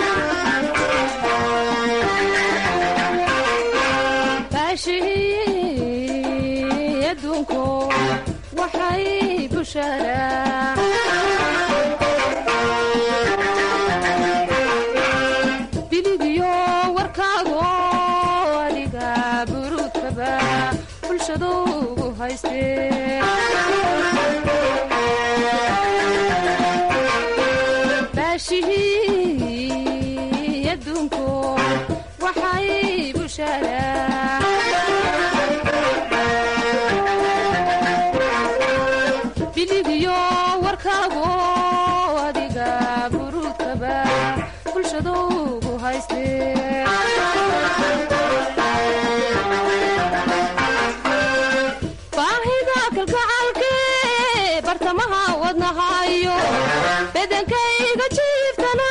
baashihii adduunku waxay busharaa biligiyo warkaago adiga buruudkaba bulshadu ugu haystee baashihii adduunku waxay busharaa biligiyo warkaago adiga buruudkaba bulshadu ugu haystee baahida kalgacalke bartamaha wadnahayo bedankayga jiiftana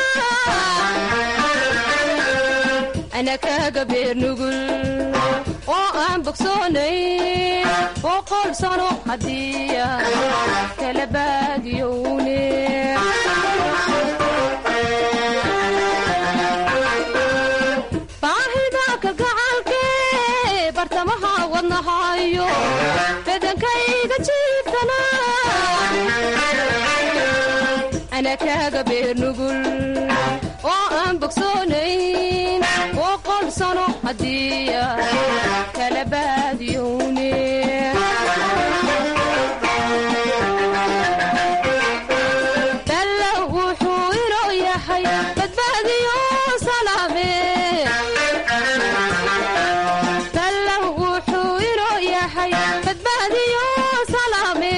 ana kaga beer nugul oo aan bogsoonay boqol sano haddiya kala baadiyowne baahida kalgacalke bartamaha wadnahayo bedankayga jiiftana ana kaga beer nugul oo aan bogsoonayn boqol sano haddii kala baadiyowne dalla wuxuu inoo yahay badbaadiyo salaame dalla wuxuu inoo yahay badbaadiyo salaame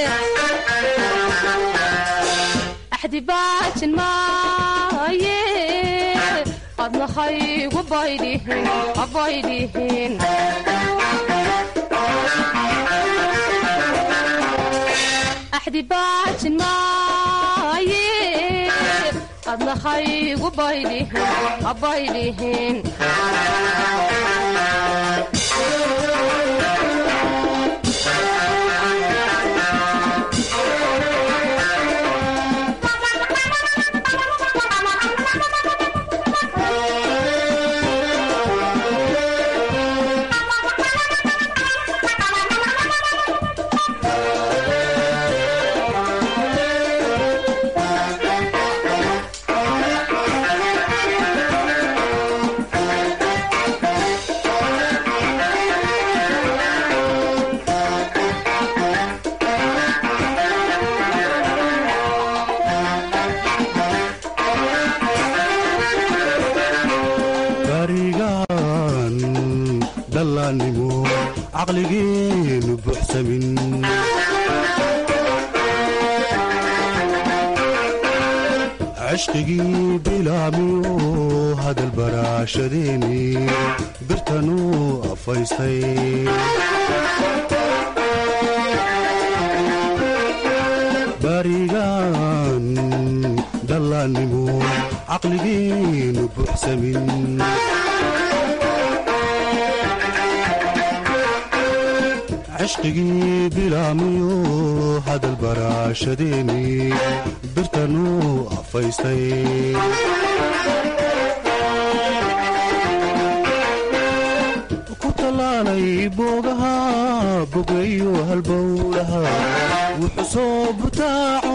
axdi baajin maaye adna haygu baydhihin abaydhihin axdi baajin maaye adna haygu baydhihin abaydhihin barigaan dhallaannimo caqligeenu buuxsamin cishqigii bilaamiyo hadal baraashadeeni birtanuu afaystay barigaan dhallaannimo caqligeenu buuxsamin cishqigii bilaamiyo hadal baraashadeeni birtanuu afaystay ku tallaalay boogaha bogayo halbowlaha wuxuu soo butaaco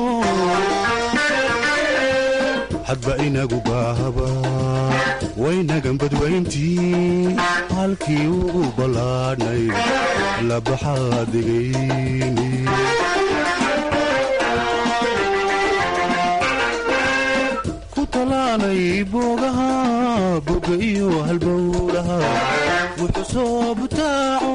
hadba inagu baahaba waynagan badwayntii halkii ugu ballaadhnay labaxaa degayni ku tallaalay boogaha boga iyo halbowlaha wuxuu soo butaaco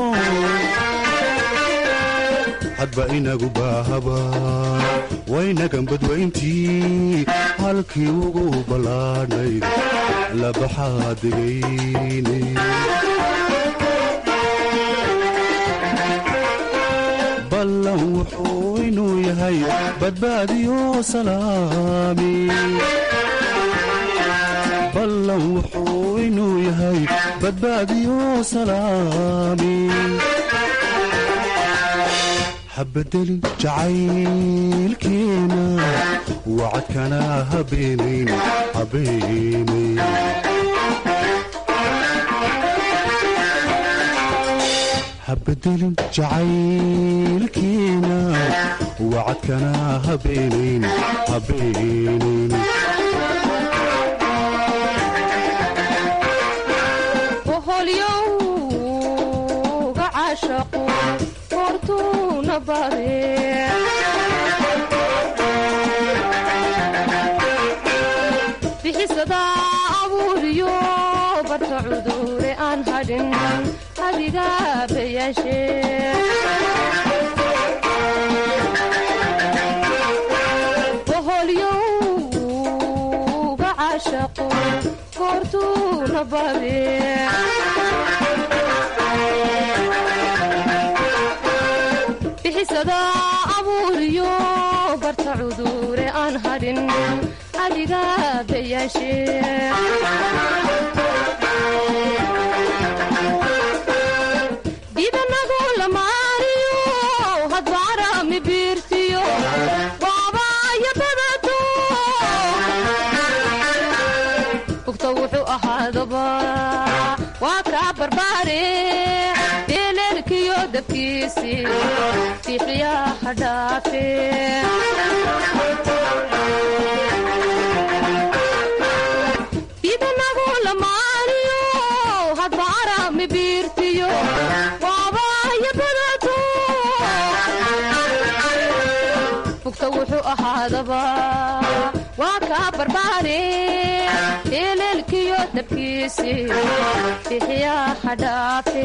hadba inagu baahaba waynagan badwayntii halkii ugu ballaadhnayd labaxaa degayni ballan wuxuu inuu yahay badbaadiyo salaami ballan wuxuu inuu yahay badbaadiyo salaami habadelin jacaylkeena wacadkana habeenayn habeenayn habadelin jacaylkeena wacadkana habeenayn habeenayn boholyowga caashaqu hortuuna bare bixisada abuuriyo barta cudure aan hadhin adiga bayaashe boholyowga caashaqu hortuuna bare bixisada abuuriyo barta cudure aan hadhin adiga bayaashe dibanagu lamaariyo hadbaarami biirtiyo baabaya badato bugta wuxuu ahaadaba waa kaa barbaare beeleelkiyo dabkiisi bixiyaha dhaafe mibiirtiyo waabaya badato fugta wuxuu ahaadaba waa kaa barbaare eleelkiyo dabkiisi bixiyaa hadhaafe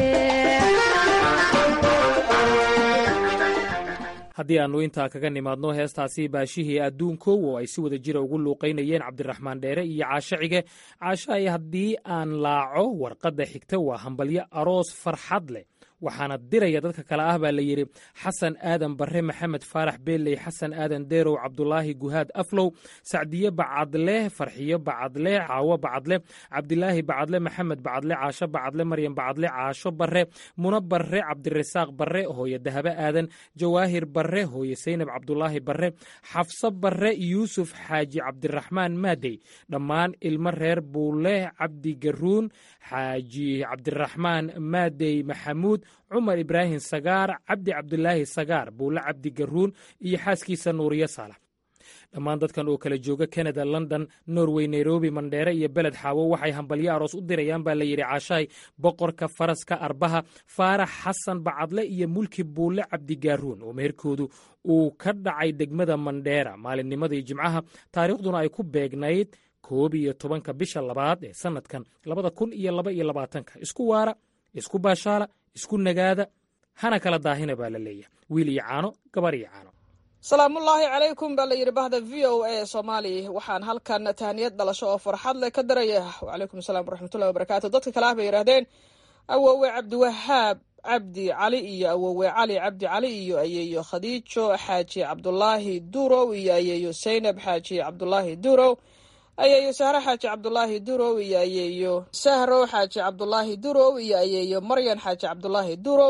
haddii aannu intaa kaga nimaadno heestaasi baashihii adduunkow oo ay si wada jira ugu luuqaynayeen cabdiraxmaan dheere iyo caasho cige caasho ay haddii aan laaco warqadda xigta waa hambalyo aroos farxad leh waxaana diraya dadka kale ah baa la yidhi xasan aadan barre maxamed faarax beeley xasan aadan deerow cabdulaahi guhaad aflow sacdiye bacadle farxiyo bacadle caawo bacadle cabdilaahi bacadle maxamed bacadle caasho bacadle maryam bacadle caasho barre muno barre cabdirasaaq barre hooye dahabe aadan jawaahir barre hooye saynab cabdulaahi barre xafso barre yuusuf xaaji cabdiraxmaan maadey dhammaan ilmo reer buule cabdi garuun xaaji cabdiraxmaan maadey maxamuud cumar ibraahim sagaar cabdi cabdulaahi sagaar buule cabdi garuun iyo xaaskiisa nuuriyo saalax dhammaan dadkan oo kala jooga kanada london norway nairobi mandheere iyo beled xaawo waxay hambalyo aroos u dirayaan baa la yidhi caashahay boqorka faraska arbaha faarax xasan bacadle iyo mulki buule cabdigaaruun oo meherkoodu uu ka dhacay degmada mandheera maalinnimadii jimcaha taariikhduna ay ku beegnayd koob iyo tobanka bisha labaad ee sannadkan labada kun iyo laba iyo labaatanka isku waara isku baashaala isku nagaada hana kala daahina baa la leeyahay wiil iyo caano gabar iyo caano salaamullaahi calaykum baa la yidhi bahda v o a soomaali waxaan halkan tahniyad dhalasho oo farxad leh ka daraya wacalaykum asalaam waraxmatullahi wabarakaatu dadka kale ah bay yidhahdeen awowe cabdiwahaab cabdi cali iyo awowe cali cabdi cali iyo ayeeyo khadiijo xaaji cabdulaahi durow iyo ayeeyo saynab xaaji cabdulaahi durow ayeeyo sahro xaaji cabdulaahi durow iyo ayeeyo sahro xaaji cabdulaahi durow iyo ayeeyo maryan xaaji cabdulaahi durow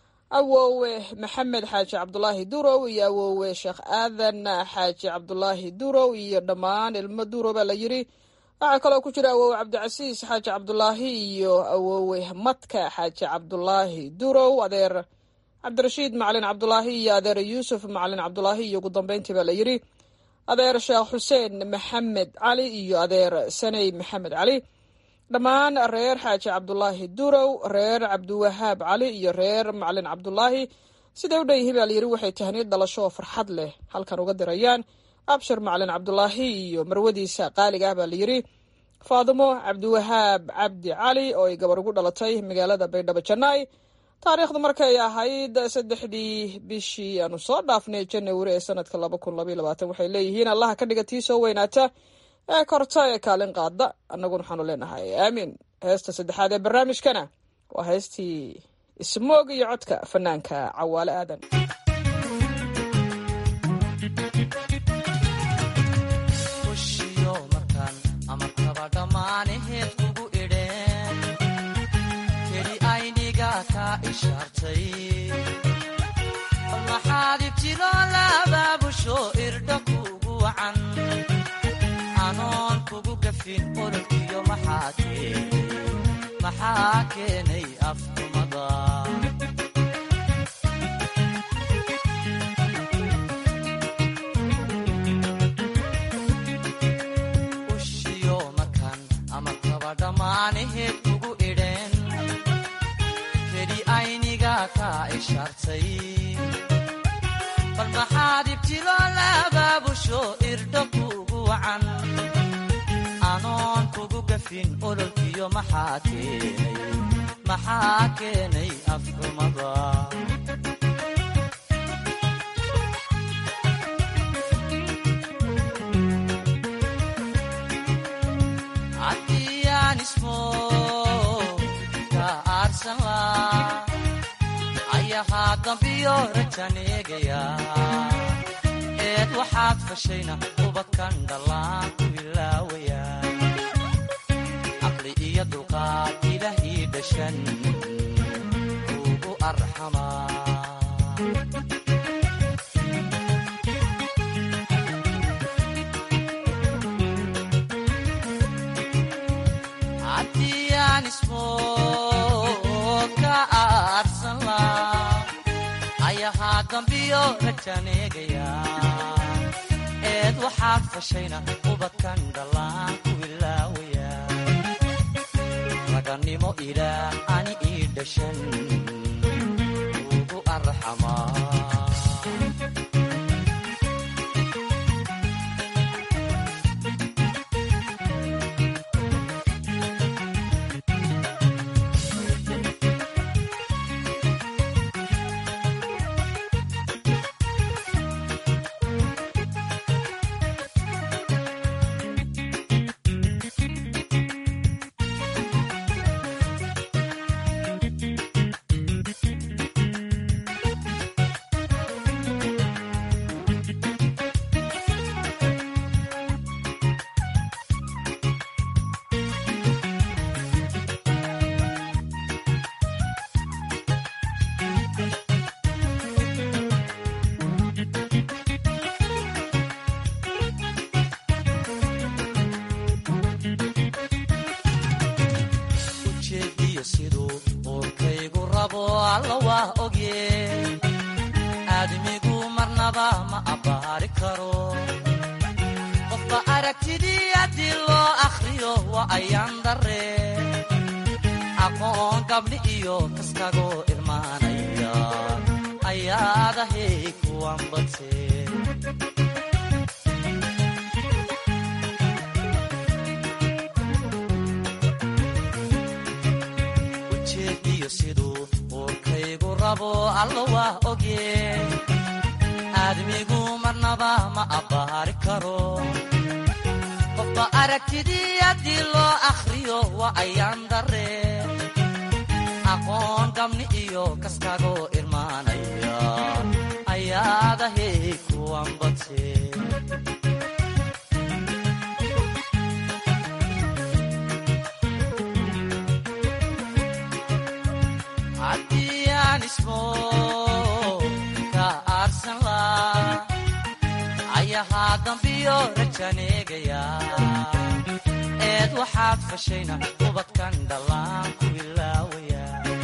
awowe maxamed xaaji cabdulaahi durow iyo awowe sheekh aadan xaaji cabdulaahi durow iyo dhammaan ilmo durow baa la yidhi waxaa kaloo ku jira awowe cabdicasiis xaaji cabdulaahi iyo awowe madka xaaji cabdulaahi durow adeer cabdirashiid macalin cabdulaahi iyo adeer yuusuf macalin cabdulaahi iyo ugu dambeyntii baa la yidhi adeer sheekh xuseen maxamed cali iyo adeer saney maxamed cali dhammaan reer xaaji cabdulaahi durow reer cabdiwahaab cali iyo reer macalin cabdulaahi siday u dhan yihiin baa layidhi waxay tahniyad dhalasho oo farxad leh halkan uga dirayaan abshir macalin cabdulaahi iyo marwadiisa qaaliga ah baa layidhi faadimo cabdiwahaab cabdi cali oo ay gabar ugu dhalatay magaalada baydhabo jannaay taariikhdu markay ahayd saddexdii bishii aanu soo dhaafnay janawari ee sanadka laba kun labaiy labaatan waxay leeyihiin allaha ka dhiga tii soo weynaata ee korta ee kaalin qaada annaguna waxaanu leenahay aamiin heesta saddexaad ee barnaamijkana waa heestii ismoog iyo codka fanaanka cawaale aadan maxaad ibtilo labaabusho irdha kugu wacan anoon kugu gafin ololkiyo maxaa keenay afdumada ushiyo markan ama kaba dhammaanaheed kugu idheen keli ayniga ka ishaartay bal maxaad ibtilo labaabusho irdho kugu wacan anoon kugu gafin ololkiyo maxaa keenay maxaa keenay afxumada haddiyaan ismo ka aarsan laa ayahaa dambiyo rajaneegaya eed waxaad fashayna ubadkan dhallaan ku ilaawaya caqli iyo dulqaad ilaahi dhashan ugu arxamaa haddiyaan ismo ka aarsan laa ayahaa dambiyo rajaneegaya eed waxaad fashayna ubadkan dhallaan ku ilaawaya raganimo ilaah ani ii dhashan ugu arxamaa ujeediyo siduu uurkaygu rabo alla waa ogye aadmigu marnaba ma abbaari karo qofba aragtidii haddii loo akhriyo waa ayaan darre aqoon gabdhi iyo kaskagoo irmaanaya ayaadahay kuwan badse ujeediyo siduu uurkaygu rabo alla waa ogye aadmigu marnaba ma abbaari karo qofba aragtidii haddii loo akhriyo waa ayaan darre aqoon gabni iyo kaskagoo irmaanaya ayaadahay kuwan badse haddii aan ismo ka aarsan laa ayahaa dambiyo rajaneegaya eed waxaad fashayna ubadkan dhallaan ku ilaawaya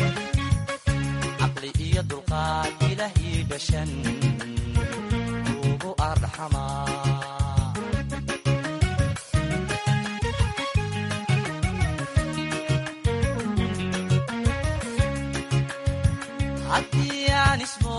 caqli iyo dulqaad ilaah ii dhashan ugu arxamaa haddii aan ismo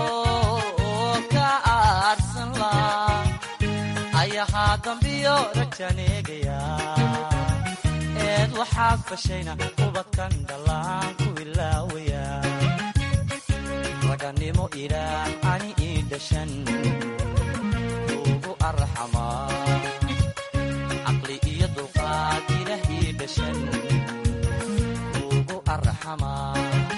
ka aarsan laa ayahaa dambiyo rajaneegaya eed waxaad fashayna ubadkan dhallaan ku ilaawaya raganimo ilaah ani ii dhashan ugu arxamaa caqli iyo dulqaad ilaah ii dhashan ugu arxamaa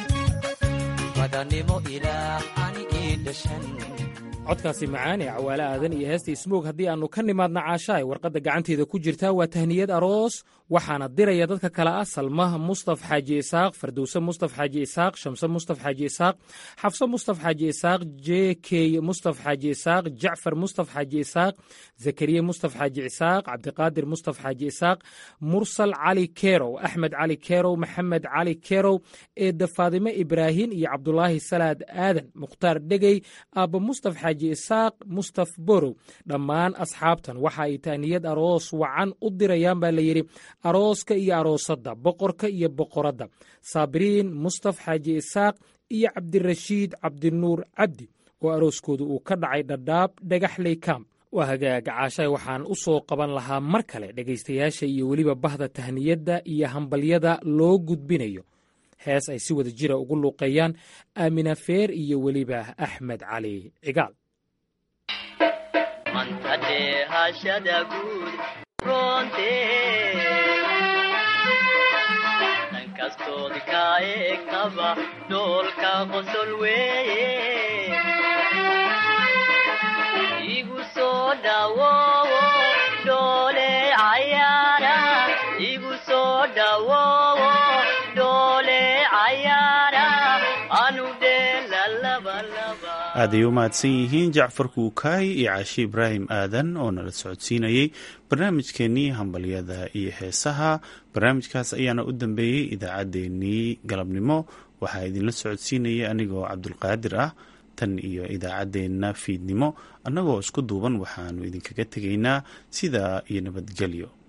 codkaasi macaan ee cawaale aadan iyo heesta ismoog haddii aannu ka nimaadna caashaay warqadda gacanteeda ku jirtaa waa tahniyad aroos waxaana diraya dadka kale ah salmaha mustaf xaaji isaaq fardowse mustaf xaaji isaaq shamse mustaf xaaji isaaq xafse mustaf xaaji isaaq jekey mustaf xaaji isaaq jacfar mustaf xaaji isaaq zakariye mustaf xaaji isaaq cabdiqaadir mustaf xaaji isaaq mursal cali kerow axmed cali kerow maxamed cali kerow eedda faadime ibraahin iyo cabdulaahi salaad aadan mukhtaar dhegey aabba mustaf xaaji isaaq mustaf borow dhammaan asxaabtan waxa ay tahniyad aroos wacan u dirayaan baa la yidhi arooska iyo aroosadda boqorka iyo boqoradda saabiriin mustaf xaaji isaaq iyo cabdirashiid cabdinuur cabdi oo arooskooda uu ka dhacay dhadhaab dhagaxley kam waa hagaaga caashay waxaan u soo qaban lahaa mar kale dhegaystayaasha iyo weliba bahda tahniyadda iyo hambalyada loo gudbinayo hees ay si wada jira ugu luuqeeyaan aamina feer iyo weliba axmed cali cigaal mantadheehashada guud roonte dhankastood ka eegtaba dhoolka qosol weeye igu soo dhawoowo dhoole cayaara igu soo dhawoowo dhoole cayaara anu dheela labalaba aaday u mahadsan yihiin jacfar kuukaay iyo caashi ibraahim aadan oo nala socodsiinayey barnaamijkeenii hambalyada iyo heesaha barnaamijkaas ayaana u dambeeyey idaacaddeenii galabnimo waxaa idinla socodsiinayay anigoo cabdulqaadir ah tan iyo idaacaddeenna fiidnimo annagoo isku duuban waxaanu idinkaga tegaynaa sidaa iyo nabadgelyo